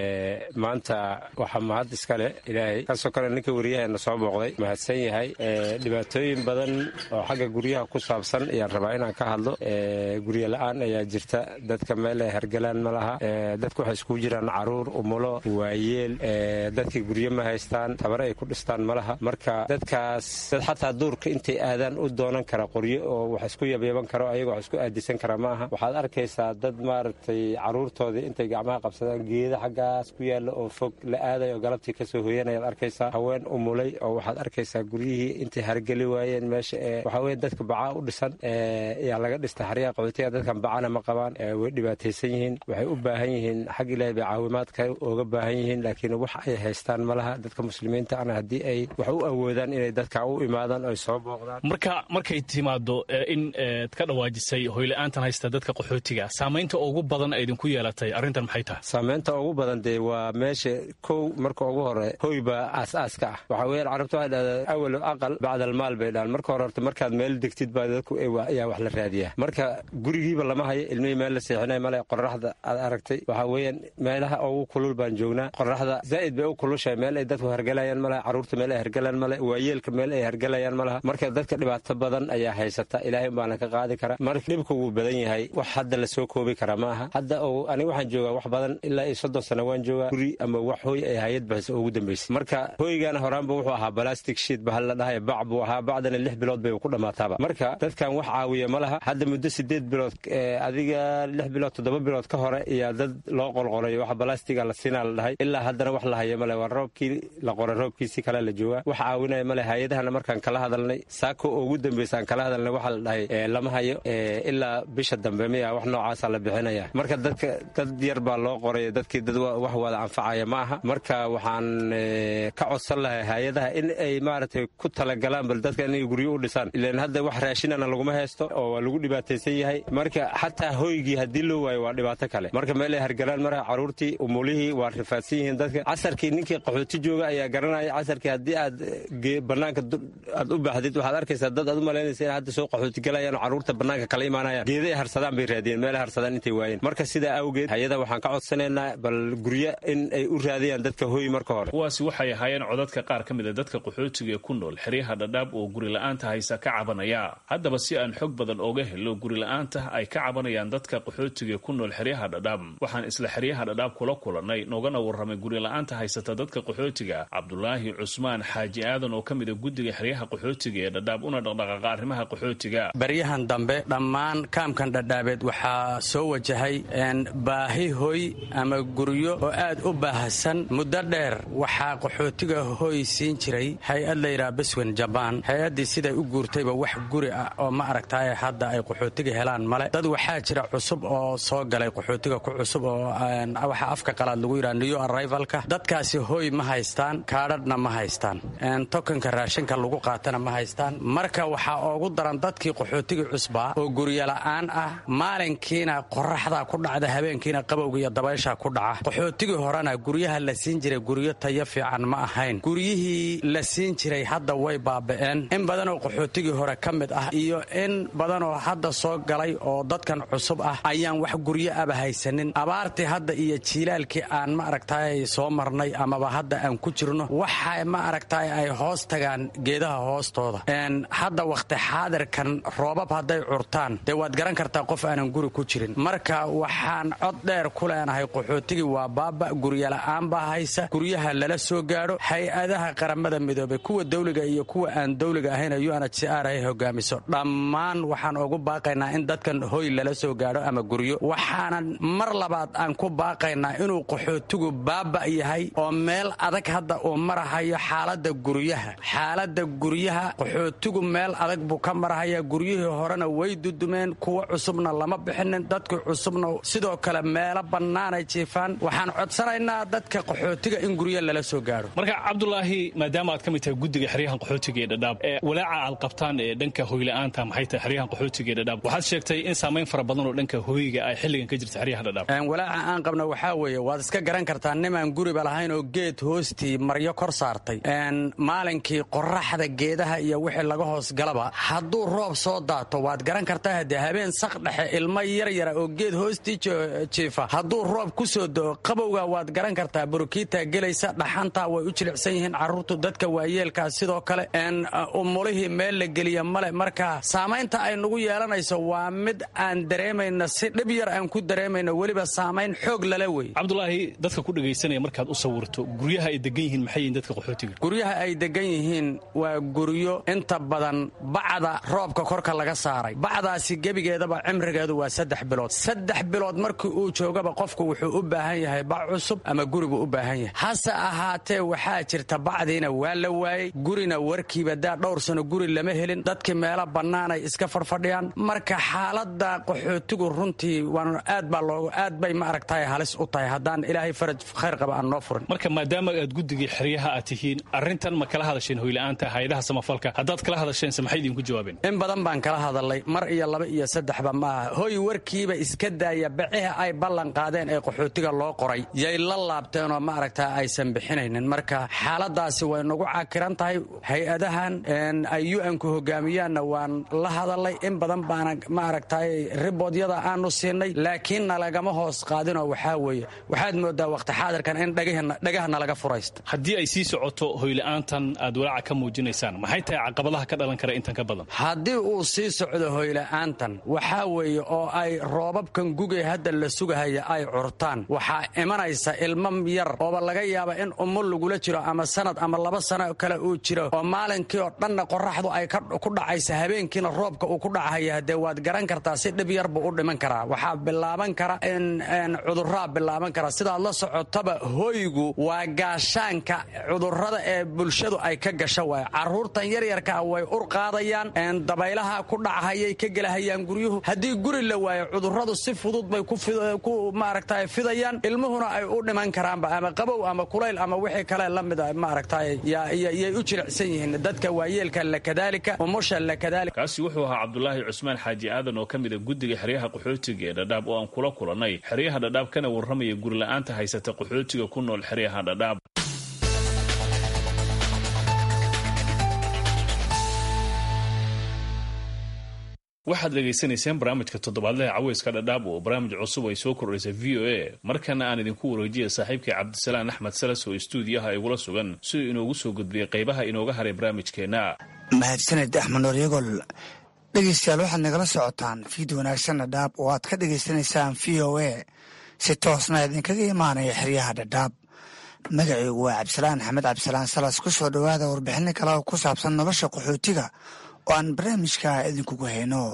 maanta waxaa mahad iskale ilaahay kaasoo kale ninka wariyaheena soo booqday mahadsan yahay dhibaatooyin badan oo xagga guryaha ku saabsan ayaan rabaa inaan ka hadlo guryo la-aan ayaa jirta dadka meel ay hergalaan ma laha dadka waxay iskugu jiraan caruur umulo waayeel dadkii guryo ma haystaan tabare ay ku dhistaan ma laha marka dadkaas dad xataa duurka intay aadaan u doonan kara qoryo oo wax isku yabyaban karo ayaga wax isku aadisan kara ma aha waxaad arkaysaa dad maaragtay caruurtoodii intay gacmaha qabsadaan geeda xaggaas ku yaalla oo fog la aaday oo galabtii kasoo hoyanayaad arkaysaa haween umulay oo waxaad arkaysaa guryihii intay hargeli waayeen meesha ee waxaa weye dadka bacaa u dhisan ayaa laga dhista xaryaha qaxootiga dadkan bacana ma qabaan way dhibaataysan yihiin waxay u baahan yihiin xag ilaahay bay caawimaadka ooga baahan yihiin laakiin wax ay haystaan ma laha dadka muslimiinta ana haddii ay wax u awoodaan inay dadka u imaadaan oy soo booqdaan marka markay timaado in ad ka dhawaajisay hoyla-aantan haysta dadka qaxootiga saamaynta ugu badan ee idinku yeelatay arrintan maxay tahay saamaynta ugu badan dee waa meesha kow marka ugu hore hoy baa aas-aaska ah waxaa weeyaan carabta waxay dhahdaa awal aqal bacda almaal bay dhahaan marka hore horta markaad meel degtid baa dadku ayaa wax la raadiyaa marka gurigiiba lama hayo ilmihii meel la seexinay male qoraxda aad aragtay waxaa weeyaan meelaha ugu kulul baan joognaa qoraxda zaa'id bay u kulushahay meel ay dadku hergalayaan malaha carruurta meel ay hergalaan male waayeelka meel ay hergalayaan malaha marka dadka dhibaato badan ayaa haysata ilaahay baana ka qaadi kara marka dhibka wuu badan yahay wax hadda lasoo koobi kara ma aha hadda aniga waxaan joogaa wax badan ilaa iyo soddon sano waan joogaa guri ama wax hooy ay hayad bahaysa ugu dambaysay marka hooygaana horaanba wuxuu ahaa balastic shiit bahal la dhahay bac buu ahaa bacdana lix bilood bay ku dhammaataaba marka dadkan wax caawiya ma laha hadda muddo sideed bilood adiga lix bilood toddoba bilood ka hore iyaa dad loo qorqoray wax balastiga la siinaa la dhahay ilaa haddana wax la haya male waa roobkii la qoray roobkiisi kale la joogaa wax caawinaya male hay-adahana markaan kala hadalnay saako oo ugu dambeysaan kala hadalnay waxaa la dhahay lama hayo ilaa bisha dambe miya wax noocaasa la bixinaya marka dadka dad yar baa loo qoray dadkii dad wax wada anfacaya ma aha marka waxaan ka codsan lahay hay-adaha in ay maaragtay ku talagalaan bal dadka inay guryo u dhisaan ilan hadda wax raashinana laguma haysto oo waa lagu dhibaataysan yahay marka xataa hoygii haddii loo waayo waa dhibaato kale marka meel ay hargalaan marka caruurtii umulihii waa rifaadsan yihiin dadka casarkii ninkii qaxooti jooga ayaa garanaya casarkii haddii aad banaanka aad u baxdid waxaad arkaysaa dad aad u malaynaysa in hadda soo qaxooti galayaan oo caruurta banaanka kala imaanayaan geeda ay harsadaan bay raadiyeen meel ay harsadaan intay waayeen marka sidaa awgeed hay-ada waxaan ka codsanaynaa bal guryo in ay u raadiyaan dadka hooy marka hore kuwaasi waxay ahaayeen codadka qaar ka mid a dadka qaxootiga ee ku nool xeryaha dhadhaab oo gurila'aanta haysa ka cabanaya haddaba si aan xog badan ooga helo gurila'aanta ay ka cabanayaan dadka qaxootiga ku nool xeryaha dhadhaab waxaan isla xeryaha dhadhaab kula kulannay noogana warramay gurila'aanta haysata dadka qaxootiga cabdulaahi cusmaan xaaji aadan oo ka mid a guddiga xeryaha qaxootiga ee dhadhaab una dhaqdhaqaaqa arrimaha qaxootiga baryahan dambe dhammaan kaamkan dhadhaabeed waxaa soo wajahay baahi hoy ama guryo oo aad u baahsan muddo dheer waxaa qaxootiga hoy siin jiray hay-ad layidhaha beswen jabaan hay-addii siday u guurtayba wax guri ah oo ma aragtaaye hadda ay qaxootiga helaan male dad waxaa jira cusub oo soo galay qaxootiga ku cusub oo waxa afka qalaad lagu yidhaha new arrivalka dadkaasi hoy ma haystaan kaadhadhna ma haystaan tokanka raashinka lagu qaatana ma haystaan marka waxaa oogu daran dadkii qaxootiga cusbaa oo guryola'aan ah maalinkiina qoraxdaa ku dhacda habeenkiina qabowga iyo dabaysha ku dhaca qaxootigii horena guryaha la siin jiray guryo tayo fiican ma ahayn guryihii la siin jiray hadda way baaba'een in badanoo qaxootigii hore ka mid ah iyo in badanoo hadda soo galay oo dadkan cusub ah ayaan wax guryo aba haysanin abaartii hadda iyo jiilaalkii aan ma aragtaay soo marnay amaba hadda aan ku jirno waxa ma aragtaay ay hoos tagaan geedaha hoostooda hadda wakhti xaadirkan roobab hadday curtaan dee waad garan kartaa qof aanan guri ku jirin marka waxaan cod dheer ku leenahay qaxootigii waa baaba guryola'aan baa haysa guryaha lala soo gaadho hay-adaha qaramada midoobay kuwa dawliga iyo kuwa aan dawliga ahayn unhcr ay hogaamiso dhammaan waxaan ugu baaqaynaa in dadkan hoy lala soo gaadho ama guryo waxaanan mar labaad aan ku baaqaynaa inuu qaxootigu baaba yahay oo meel adag hadda uu marahayo xaalada guryaha xaalada guryaha qaxootigu meel adag buu ka marahaya guryihii horena way dudumeen kuwa cusubna lama bixinin dadkii cusubna sidoo kale meelo bannaanay jiifaan waxaan codsanaynaa dadka qaxootiga in guryo lala soo gaadho marka cabdulaahi maadaama aad ka mid tahay guddiga xeryahan qaxootiga ee dhadhaab walaaca aad qabtaan ee dhanka hoyla'aanta maxay tahay xeryahan qaxootiga ee dhadhaab waxaad sheegtay in saamayn fara badan oo dhanka hoyga ay xilligan ka jirta xeryaha dhadhaab walaaca aan qabna waxaa weeye waad iska garan kartaa nimaan guriba lahayn oo geed hoostii maryo kor saartay maalinkii qoraxda geedaha iyo wixii laga hoos galaba hadduu roob soo daato waad garan kartaa haddee habeen sak dhexe ilmo yaryara oo geed hoostii jiifa hadduu roob ku soo doo qabowga waad garan kartaa burukiitaa gelaysa dhaxantaa way u jilicsan yihiin carruurtu dadka waayeelkaa sidoo kale umulihii meel la geliya male marka saamaynta ay nagu yeelanayso waa mid aan dareemayno si dhib yar aan ku dareemayno weliba saamayn xoog lala wey cabdulaahi dadka ku dhegaysanaya markaad u sawirto guryaha ay degan yihiin maxay yihiin dadka qaxootiga guryaha ay degan yihiin waa guryo inta badan bacda roobka korka laga saaray bacdaasi gebigeedaba cimrigeedu waa saddex bilood saddex bilood markii uu joogaba qofku wuxuu u baahan yahay bac cusub ama gurigu u baahan yahay hase ahaatee waxaa jirta bacdiina waa la waayey gurina warkiiba daa dhowr sano guri lama helin dadkii meelo bannaanay iska farfadhiyaan marka xaalada qaxootigu runtii waan aad baa loogu aad bay ma aragtahay halis u tahay haddaan ilaahay faraj khayr qaba aan noo furin marka maadaama aad guddigii xeryaha aad tihiin arrintan ma kala hadasheen hoyla'aanta hay-adaha samafalka haddaad kala hadasheense maxay idinku jawaabeen in badan baan kala hadalay mar iyo laba iyo saddexba maaha hoy warkiiba iska daaya baciha ay ballan qaadeen ee qaxootiga loo qoray yay la laabteenoo ma aragtaa aysan bixinaynin marka xaaladaasi way nagu cakiran tahay hay-adahan ay u-anku hogaamiyaanna waan la hadalay in badan baana ma aragtay riboodyada aanu siinay laakiin nalagama hoos qaadinoo waxaa weeye waxaad moodaa waqti xaadirkan in dhagaha nalaga furaysta haddii ay sii socoto hoyla'aantan aad walaaca ka muujinaysaan maxay tahay caqabadaha ka dhalan kara intan ka badan haddii uu sii socdo hoyla'aantan waxaa weeye oo ay roobabkan gugay hadda la sugahaya ay curtaan waxaa imanaysa ilmo yar ooba laga yaaba in umul lagula jiro ama sanad ama laba sano kale uu jiro oo maalinkii oo dhanna qoraxdu ay ku dhacaysa habeenkiina roobka uu ku dhacahaya dee waad garan kartaa si dhib yar buu u dhiman karaa waxaa bilaaban kara in cuduraa bilaaban kara sidaad la socotaba hoygu waa gaashaanka cudurrada ee bulshadu ay ka gasho waay caruurtan yaryarkaa way ur qaadayaan dabaylaha ku dhachayay ka gelahayaan guryuhu haddii guri la waayo cudurradu si fudud bay ku maaragta fidayaan ilmuhuna ay u dhiman karaanba ama qabow ama kulayl ama wixii kale la mida maaragta yay u jilicsan yihiin dadka waayeelka lakadaalika umusha lakadaalika kaasi wuxuu ahaa cabdulaahi cusmaan xaaji aadan oo ka mida guddiga xeryaha qaxootiga ee dhadhaab oo aan kula kulannay xeryaha dhadhaab kana warramaya gurila'aanta haysata qaxootiga ku nool xeryaha dhadhaab waxaad dhegaysanayseen barnaamijka toddobaadlaha caweyska dhadhaab oo barnaamij cusub ay soo kordhaysay v o a markana aan idinku wareejiya saaxiibkii cabdisalaan axmed salas oo istuudiyaha igula sugan siduu inoogu soo gudbiyey qaybaha inooga haray barnaamijkeenna mahadsaned axmed nooryagol dhegaystayaal waxaad nagala socotaan fiid wanaagsan dhadhaab oo aad ka dhegaysanaysaan v o a si toosna idinkaga imaanaya xeryaha dhadhaab magacaygu waa cabdisalaan axmed cabdisalaan salas ku soo dhowaada warbixino kale oo ku saabsan nolosha qaxootiga oo aan barnaamijka idinkugu hayno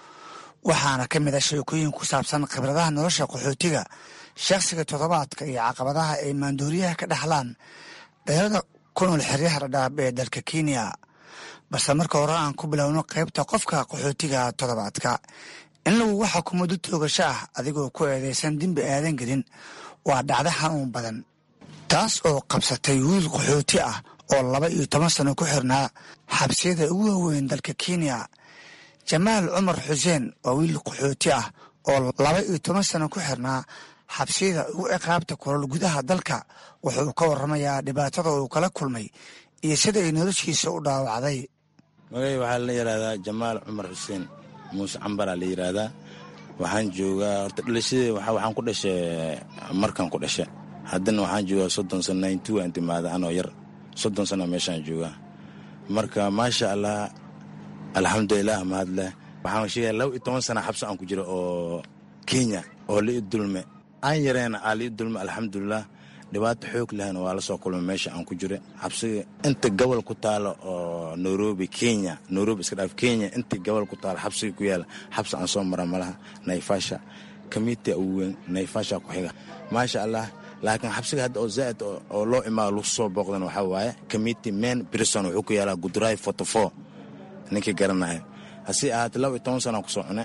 waxaana ka mid a sheekooyin ku saabsan khibradaha nolosha qaxootiga shakhsiga toddobaadka iyo caqabadaha ay maandooriyaha ka dhaxlaan dhallinyarada ku nool xeryaha dhadhaab ee dalka kenya balse marka hore aan ku bilowno qaybta qofka qaxootiga toddobaadka in lagugu xukumo dad toogasho ah adigoo ku eedaysan dembi aadan gelin waa dhacdo xanuun badan taas oo qabsatay wiil qaxooti ah oo laba iyo toban sano ku xirnaa xabsiyada ugu waaweyn dalka kenya jamaal cumar xuseen waa wiil qaxooti ah oo laba iyo toban sano ku xirnaa xabsiyada ugu ciqaabta kulol gudaha dalka wuxuu ka warramayaa dhibaatada uu kala kulmay iyo sida ay noloshiisa u dhaawacday magay waxaa la yidhaahdaa jamaal cumar xuseen muuse cambaraa la yidhaahdaa waxaan joogaa horta dhalashadee waxaan ku dhashay markan ku dhasha haddana waxaan joogaa soddon sano ninety waan timaada anoo yar soddon sana meeshaan joogaa marka maasha allah alxamdulilah mahadleh waxaan sheegaya laba iyo toban sana xabsi aan ku jiro oo kenya oo lii dulme aan yareena aa lii dulme alxamdulilah dhibaato xoog lehna waa la soo kulmay meesha aan ku jiro xabsiga inta gobol ku taalo oo nairobi kenya nairobi iska dhaaf kenya inta gobol ku taalo xabsiga ku yaala xabsi aan soo mara malaha naifasha kamitia ugu weyn naifasha ku xiga maasha allah laakiin xabsiga hadda oo zaaid oo loo imaado lagu soo booqdan waxaa waaye committee man brison wuxuu ku yaalaa gudraay forty-four ninkii garanayo hase ahaatee laba iyo toban sana ku soo cune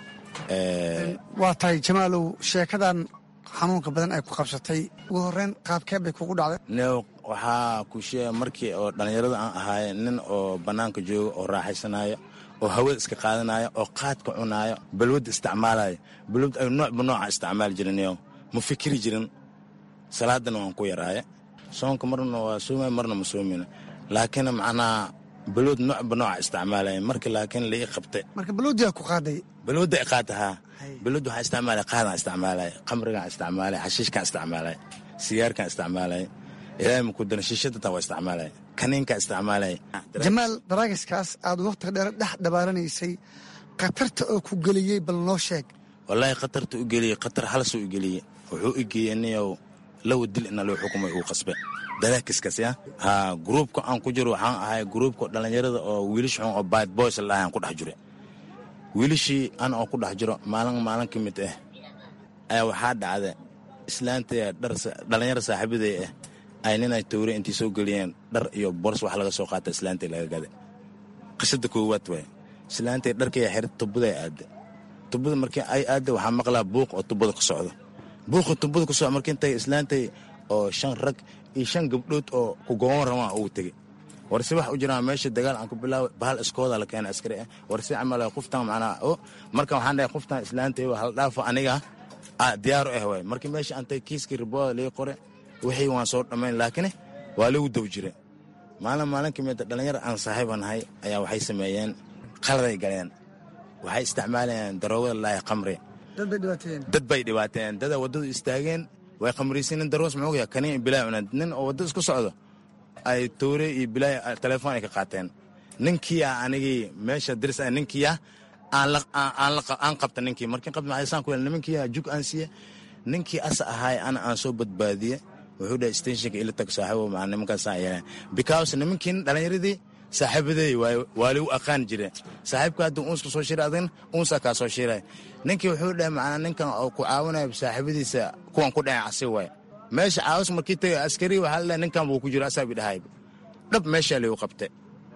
waa tahay jamaalow sheekadan xanuunka badan ay ku qabsatay ugu horreyn qaabkee bay kugu dhacday new waxaa ku sheega markii oo dhallinyarada aan ahaaye nin oo bannaanka jooga oo raaxaysanayo oo hawada iska qaadanayo oo qaadka cunaayo balwadda isticmaalayo balwad ay noocba nooca isticmaali jirin new ma fikiri jirin salaadana waan ku yaraaye soonka marna waa soomay marna ma soomina laakiin macnaha balwad noocba nooca isticmaalaya marka laakiin lai qabtay marka balwadiyaa ku qaaday balwadda i qaata haa balwadda waxaa isticmaalaya qaadaan isticmaalaya qamrigaan isticmaalaya xashiishkaan isticmaalaya sigaarkaan isticmaalaya ilaahay maku dana shiishada taa waa isticmaalaya kaniinkaan isticmaalaya jamaal daraagiskaas aad wakhtiga dheer dhex dhabaaranaysay khatarta oo ku geliyey bal noo sheeg wallaahi khatarta u geliyey khatar halsuu u geliyey wuxuu i geeyey niyow lawa dil ina loo xukumay uu qasbe dalaakiskaas ya haa gruubka aan ku jiro waxaan ahay gruubka dhallinyarada oo wiilish xun oo bad boys la dhahay aan ku dhex jiro wiilishii ana oo ku dhex jiro maalin maalin ka mid ah ayaa waxaa dhacda islaantaya dhar dhallinyaro saaxiibaday ah ay ninay towre intay soo geliyeen dhar iyo bors wax laga soo qaata islaantay laga gada qisada koowaad waay islaantay dharkaya xira tubaday aada tubada markii ay aada waxaa maqlaa buuq oo tubada ka socdo buuqa tubada ku socdo markii intay islaantay oo shan rag iyo shan gabdhood oo ku goban rabaan ugu tegey warse wax u jiraan meesha dagaal aan ku bilaaway bahal iskooda la keena askari ah warse camal qoftan macnaa o marka waxaan dhahay qoftan islaantay hal dhaafo aniga diyaaru ah waay markii meesha antay kiiskii ribooda lii qore wixii waan soo dhammayn laakiin waa lagu daw jira maalin maalin kamida dhallinyar aan saaxiiba nahay ayaa waxay sameeyeen qaladay galeen waxay isticmaalayeen daroogada laahi qamri dad bay dhibaateen dada waddadu istaageen way khamraysiinin daroos muxuu yahay kaniin bilaay cuneen nin oo waddada isku socdo ay toore iyo bilaay telefoon ay ka qaateen ninkiia anigii meesha diris ah ninkiia aan qabta ninkii markii qabta maxaysaan ku yeel nimankiia jug aan siiye ninkii asa ahaay ana aan soo badbaadiye wuxuu dhahay stationka ila tag saaxiibo maa nimankaasaan yeeleen because nimankii dhalinyaradii saaxiibadeey waay waa ligu aqaan jire saaxiibka hadduu uunska soo shiray adagna uunsaa kaa soo shiray ninkii wuxuu dhahay macnaa ninkan oo ku caawinaya saaxiibadiisa kuwan ku dhacay casi waay meesha caawis markii tagay askari waxaa la dhahay ninkan buu ku jiro asaa bi dhahayba dhab meeshaa ligu qabtay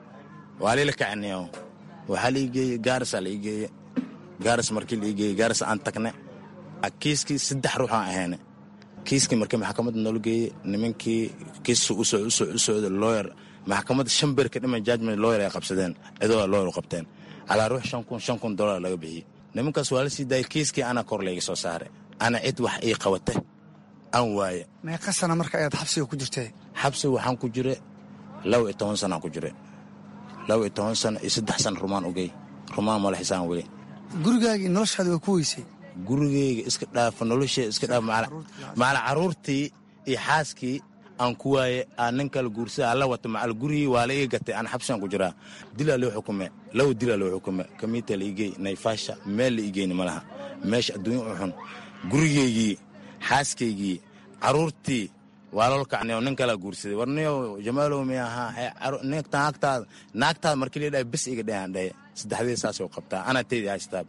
waa lila kacniyo waxaa lii geeyey gaarasaa lii geeye gaaras markii lii geeyey gaaras aan tagne kiiskii saddex ruux aan ahayne kiiskii markii maxkamadda noola geeyey nimankii kiisu u socda looyer maxkamadda shan beer ka dhiman judgment looyer ay qabsadeen cidoo looyer u qabteen calaa ruux shan kun shan kun dollar laga bixiyey nimankaas waa la sii daayay kiiskii ana kor layga soo saaray ana cid wax ii qabata aan waaye meeqa sana marka ayaad xabsiga ku jirtay xabsiga waxaan ku jira laba iyo toban sanaan ku jira laba iyo toban sano iyo saddex sana rumaan ogey rumaan mala xisaan weli gurigaagii noloshaadi waa ku weysay gurigeyga iska dhaafa nolosheeda iska dhaaf macala carruurtii iyo xaaskii aan ku waaye aan nin kala guursada alla wata macal gurigii waa la ii gatay aan xabsigan ku jiraa dilaa loo xukume laba dilaa loo xukume kamiita la igey nayfaasha meel la igeyni ma laha meesha adduunya u xun gurigeygii xaaskaygii carruurtii waa lol kacniyo nin kalaa guursaday warniyo jamaalow mi ahaa naagtaada naagtaada markii la dhahay bes iga dhahan dhahe saddexdii saasoo qabtaa anaa teydii haystaa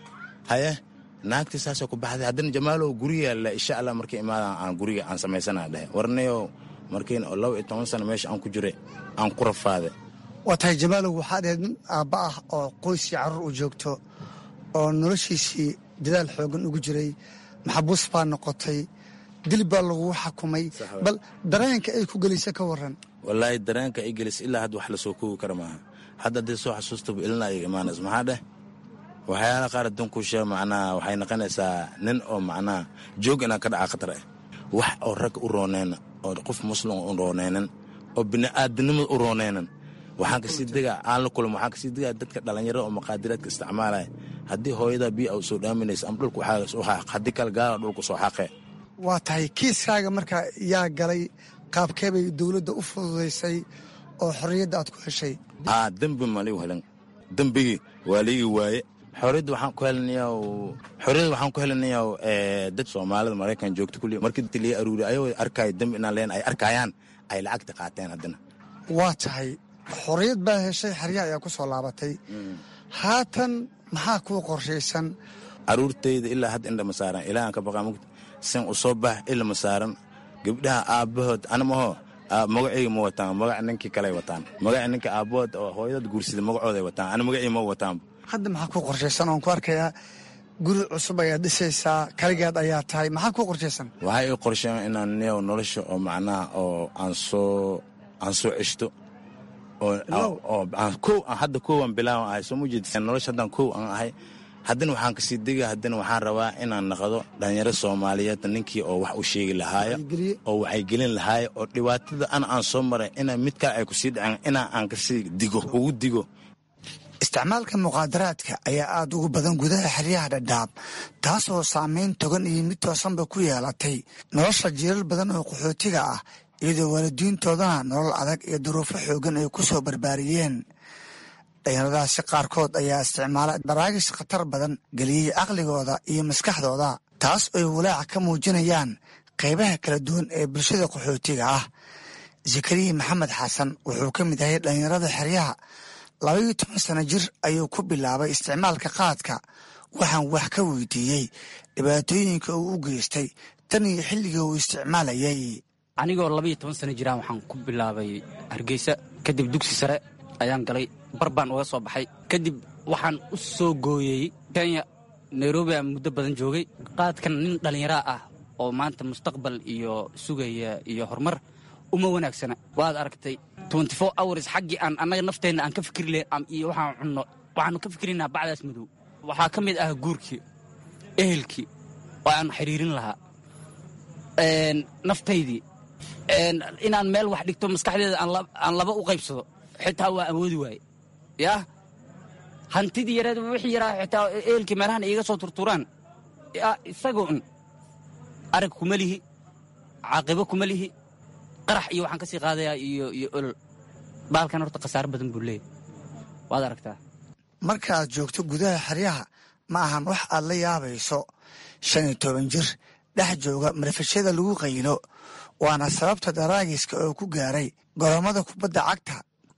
haye naagtii saasoo ku baxday haddana jamaalow guriga le insha allah markii imaadan aan guriga aan samaysana dhahe warniyo markiin laba iyo toban sano meesha aan ku jira aan ku rafaaday waa tahay jamaalow waxaad ahayd nin aabba ah oo qoyskii carruur u joogto oo noloshiisii dadaal xoogan ugu jiray maxabuus baa noqotay dil baa lagugu xakumay bal dareenka ay ku gelisa ka waran wallaahi dareenka ay gelis ilaa hadda wax lasoo koogi kara maaha hadda haddii soo xasuustaba ilina ay imaanaysa maxaa dheh waxyaala qaar adduunku sheeg macnaha waxay noqonaysaa nin oo macnaha joog inaa ka dhaca khatar ah wax oo rag u rooneyna oo qof muslim u rooneynan oo bini'aadanimada u rooneynan waxaan kasii degaa aan la kulmo waxaan kasii degaa dadka dhallinyarada oo maqaadiraadka isticmaalaya haddii hooyadaa biyo u soo dhaaminaysa ama dhulka waxaa soo xaaq haddii kale gaala dhulka soo xaaqee waa tahay kiiskaaga marka yaa galay qaabkee bay dowladda u fududaysay oo xorriyadda aad ku heshay aa dembi ma ligu helan dembigii waa liigi waaye xorriyadda waxaan ku helinayaa xorriyadda waxaan ku helinayaa dad soomaalida maraykan joogta kulli markii dadka laga aruuriy ayagoo arkaayo dembi inaan leen ay arkayaan ay lacagta qaateen haddana waa tahay xorriyad baa heshay xeryaha ayaa ku soo laabatay haatan maxaa kuu qorshaysan caruurtayda ilaa hadda indhama saaran ilaahan ka baqaa mugta sin u soo bax ilama saaran gabdhaha aabbahood anamaho magacayga ma wataan magaca ninkii kaley wataan magaca ninka aabbahood oo hooyadad guursida magacooday wataan ana magacii ma wataan hadda maxaa kuu qorshaysan oon ku arkayaa guri cusub ayaad dhisaysaa kaligeed ayaa tahay maxaa kuu qorshaysan waxay ii qorsheen inaan niyow nolosha oo macnaha oo aan soo aan soo ceshto oo kow hadda kowaan bilaawan ahay soo mujeed nolosha haddaan kow aan ahay haddana waxaan kasii dega haddana waxaan rabaa inaan naqdo dhalinyaro soomaaliyeed ninkii oo wax u sheegi lahaayo oo waxay gelin lahaayo oo dhibaatada ana aan soo maray ina mid kale ay kusii dhaceen inaa aan kasii digo ugu digo isticmaalka muqaadaraadka ayaa aad ugu badan gudaha xeryaha dhadhaab taasoo saameyn togan iyo mid toosanba ku yeelatay nolosha jiiral badan oo qaxootiga ah iyadoo waalidiintoodana nolol adag iyo duruufo xoogan ay ku soo barbaariyeen dhalinyaradaasi qaarkood ayaa isticmaala daraagis khatar badan geliyey caqligooda iyo maskaxdooda taas ay walaaca ka muujinayaan qaybaha kala duwan ee bulshada qaxootiga ah zakariya maxamed xasan wuxuu ka mid yahay dhalinyarada xeryaha labaiyo toban sano jir ayuu ku bilaabay isticmaalka qaadka waxaan wax ka weydiiyey dhibaatooyinka uu u geystay tan iyo xilligii uu isticmaalayay anigoo labaiyo toban sano jiraan waxaan ku bilaabay hargeysa kadib dugsi sare ayaan galay bar baan uga soo baxay kadib waxaan u soo gooyey kenya nairobi aan muddo badan joogay qaadkan nin dhallinyaraa ah oo maanta mustaqbal iyo sugaya iyo horumar uma wanaagsana waad aragtay hours xaggii aan annaga nafteenna aan ka fikri lahayn iyo waxaan cunno waxaanu ka fikrinaa bacdaas madow waxaa ka mid ah guurkii ehelkii oo aan xiriirin lahaa naftaydii inaan meel wax dhigto maskaxdeeda aan laba u qaybsado xitaa waa awoodi waaye yaa hantidii yareed wixii yaraa xitaa ehelkii meelahan iiga soo turturaan isagoo un arag kuma lihi caaqibo kuma lihi qarax iyo waxaan ka sii qaadayaa iyo iyo olol baalkan horta khasaaro badan buu leeyahy waad aragtaa marka aad joogto gudaha xeryaha ma ahan wax aad la yaabayso shan iyo toban jir dhex jooga marfashada lagu qaylo waana sababta daraagiska oo ku gaaray goromada kubadda cagta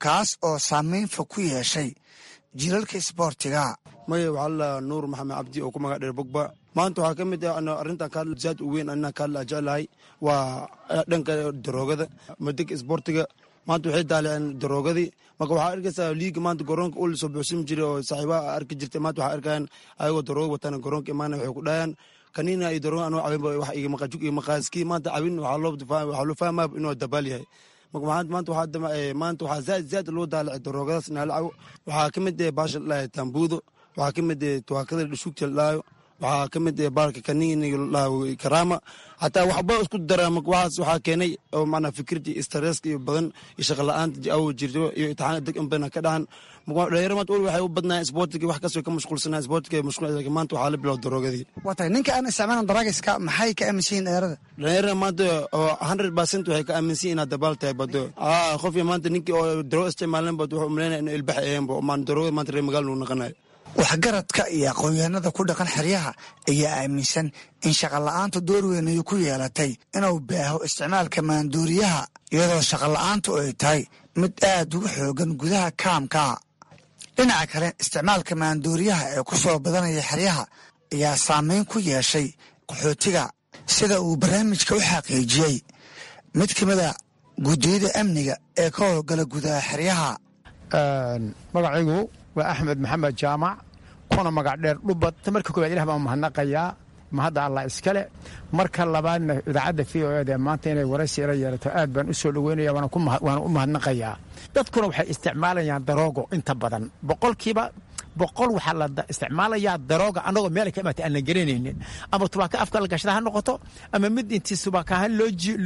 kaas oo saameyn fog ku yeeshay jiilalka isboortiga maya waxaa la nuur maxamed cabdi oo ku magac dheer bogba maanta waxaa ka mid ah arrintan ka zaad u weyn anaa ka hadla jeclahay waa dhanka daroogada madeg isboortiga maanta waxay daaliceen daroogadii marka waxaa arkaysaa liiga maanta garoonka ul soo buuxsin jiray oo saaxiibaha arki jirtay maanta waxaa arkayaan ayagoo darooga wataan garoonka imaana waxay ku dhahayaan kaniina iyo darooga anoo cabinba wax iga maqajuk iyo maqaaskii maanta cabin waxaa loo waxaa loo fahmaa inuu dabaal yahay marka maanta waxaa maanta waxaa zaad zaad loo daalicay daroogadaas naalacaw waxaa ka mid ah baasha ladhahay tambuudo waxaa ka mid ah tuwaakada dhashuugta ladhahayo waxaa ka mid baalka kaniiniga ladhaho karaama xataa waxba isku dara waxaas waxaa keenay oo macnaa fikirtii stresska iyo badan iyo shaqa la-aanta awo jirto iyo itixaan deg inbana ka dhahan dhalinyaro maanta weli waxay u badnaayeen isboortiga wax kastoo ka mashquulsanaa isboortiga mashquul laakiin maanta waxaa la bilow daroogadii waa tahay ninka aan isticmaalan daraagiska maxay ka aaminsan yihin dhalinyarada dhalinyarada maanta oo hundred percent waxay ka aaminsan yihin inaad dabaal tahay bado aa qofkii maanta ninkii oo darooga isticmaalan bad wuxuu umaleynaya inuu ilbax aheenba maan daroogada maanta reer magaal nuu naqanayo waxgaradka iyo aqoonyahanada ku dhaqan xeryaha ayaa aaminsan in shaqola'aantu door weyn ay ku yeelatay inuu baaho isticmaalka maanduuriyaha iyadoo shaqola'aantu ay tahay mid aad ugu xoogan gudaha kaamka dhinaca kale isticmaalka maanduuriyaha ee ku soo badanaya xeryaha ayaa saameyn ku yeeshay qaxootiga sida uu barnaamijka u xaqiijiyey mid ka mida guddiyada amniga ee ka howlgala gudaha xeryaha magacaygu waa axmed maxamed jaamac kuna magac dheer dhubad marka koowaad ilah baan mahadnaqayaa mahadda allah iskale marka labaadna idaacadda v o eda maanta inay waraysi ila yeelato aad baan u soo dhoweynaya waana u mahadnaqayaa dadkuna waxay isticmaalayaan daroogo inta badan boqolkiiba boqol waxaa la isticmaalayaa darooga annagoo meel ka imaatay aan la garanaynin ama tubaaka afka la gashada ha noqoto ama mid intii tubaakaha loo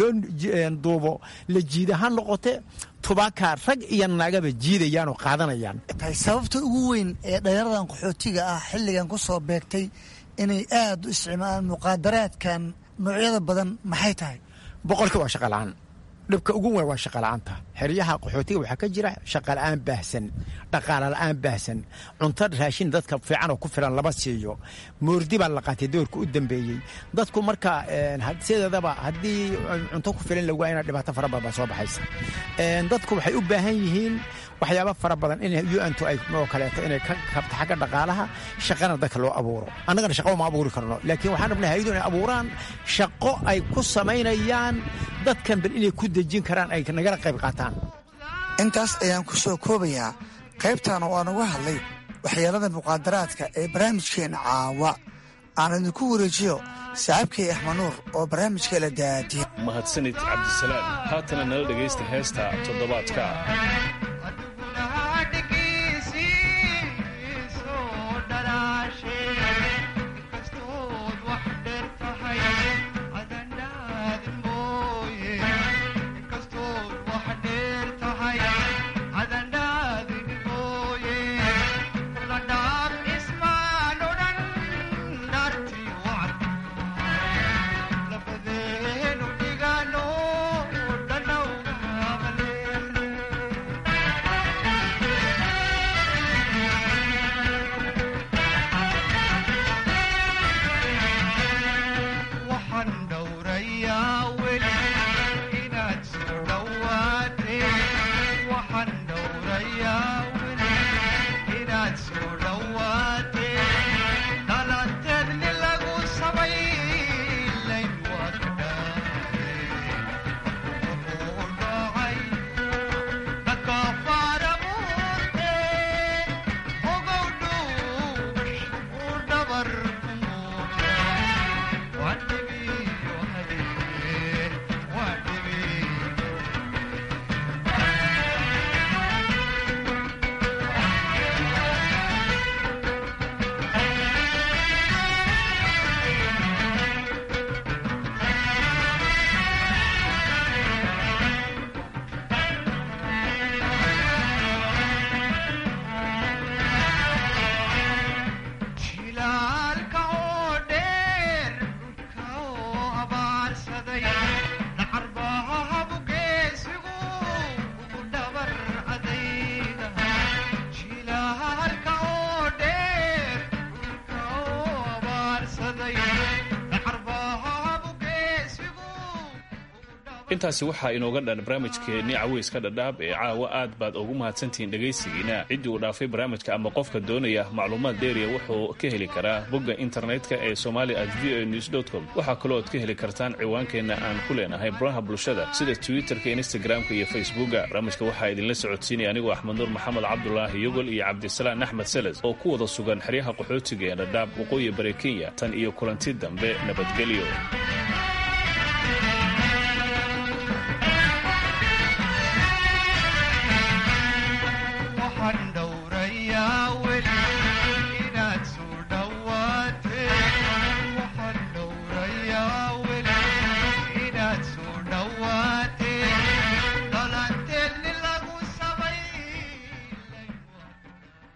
duubo la jiida ha noqote tubaakaa rag iyo naagaba jiidayaan oo qaadanayaan tahay sababta ugu weyn ee dhalinyaradan qaxootiga ah xilligan ku soo beegtay inay aad u isticmaalaan muqaadaraadkan noocyada badan maxay tahay boqolkii waa shaqalaan dhibka ugu weyn waa shaqala'aanta xeryaha qaxootiga waxaa ka jira shaqala'aan baahsan dhaqaala la'aan baahsan cunto raashin dadka fiican oo ku filan lama siiyo moordi baa la qaatay doorka u dambeeyey dadku marka sideedaba haddii cunto ku filan lagu waayana dhibaato fara badan baa soo baxaysa dadku waxay u baahan yihiin waxyaaba fara badan in un-tu ay oo kaleeto inay ka kabto xagga dhaqaalaha shaqana dadka loo abuuro annagana shaqo ma abuuri karno laakiin waxaan rabnay hayadu inay abuuraan shaqo ay ku samaynayaan dadkan bal inay ku dejin karaan ay nagala qayb qaataan intaas ayaan ku soo koobayaa qaybtan oo aan uga hadlay waxyeelada muqaadaraadka ee barnaamijkeena caawa aan idinku wareejiyo saaxiibkay axmanuur oo barnaamijka la daadiya mahadsanid cabdisalaam haatana nala dhegaysta heesta toddobaadka intaasi waxaa inooga dhan barnaamijkeenni caweyska dhadhaab ee caawa aad baad ugu mahadsantihiin dhegaysigiina ciddii uu dhaafay barnaamijka ama qofka doonaya macluumaad dheeriya wuxuu ka heli karaa bogga internetka ee somali at v o news com waxaa kaloo ad ka heli kartaan ciwaankeenna aan ku leenahay baraha bulshada sida twitterka instagramka iyo facebooka barnaamijka waxaa idinla socodsiinaya anigoo axmed nuur maxamed cabdulaahi yogol iyo cabdisalaan axmed seles oo ku wada sugan xeryaha qaxootiga ee dhadhaab waqooyi bare kenya tan iyo kulanti dambe nabadgelyo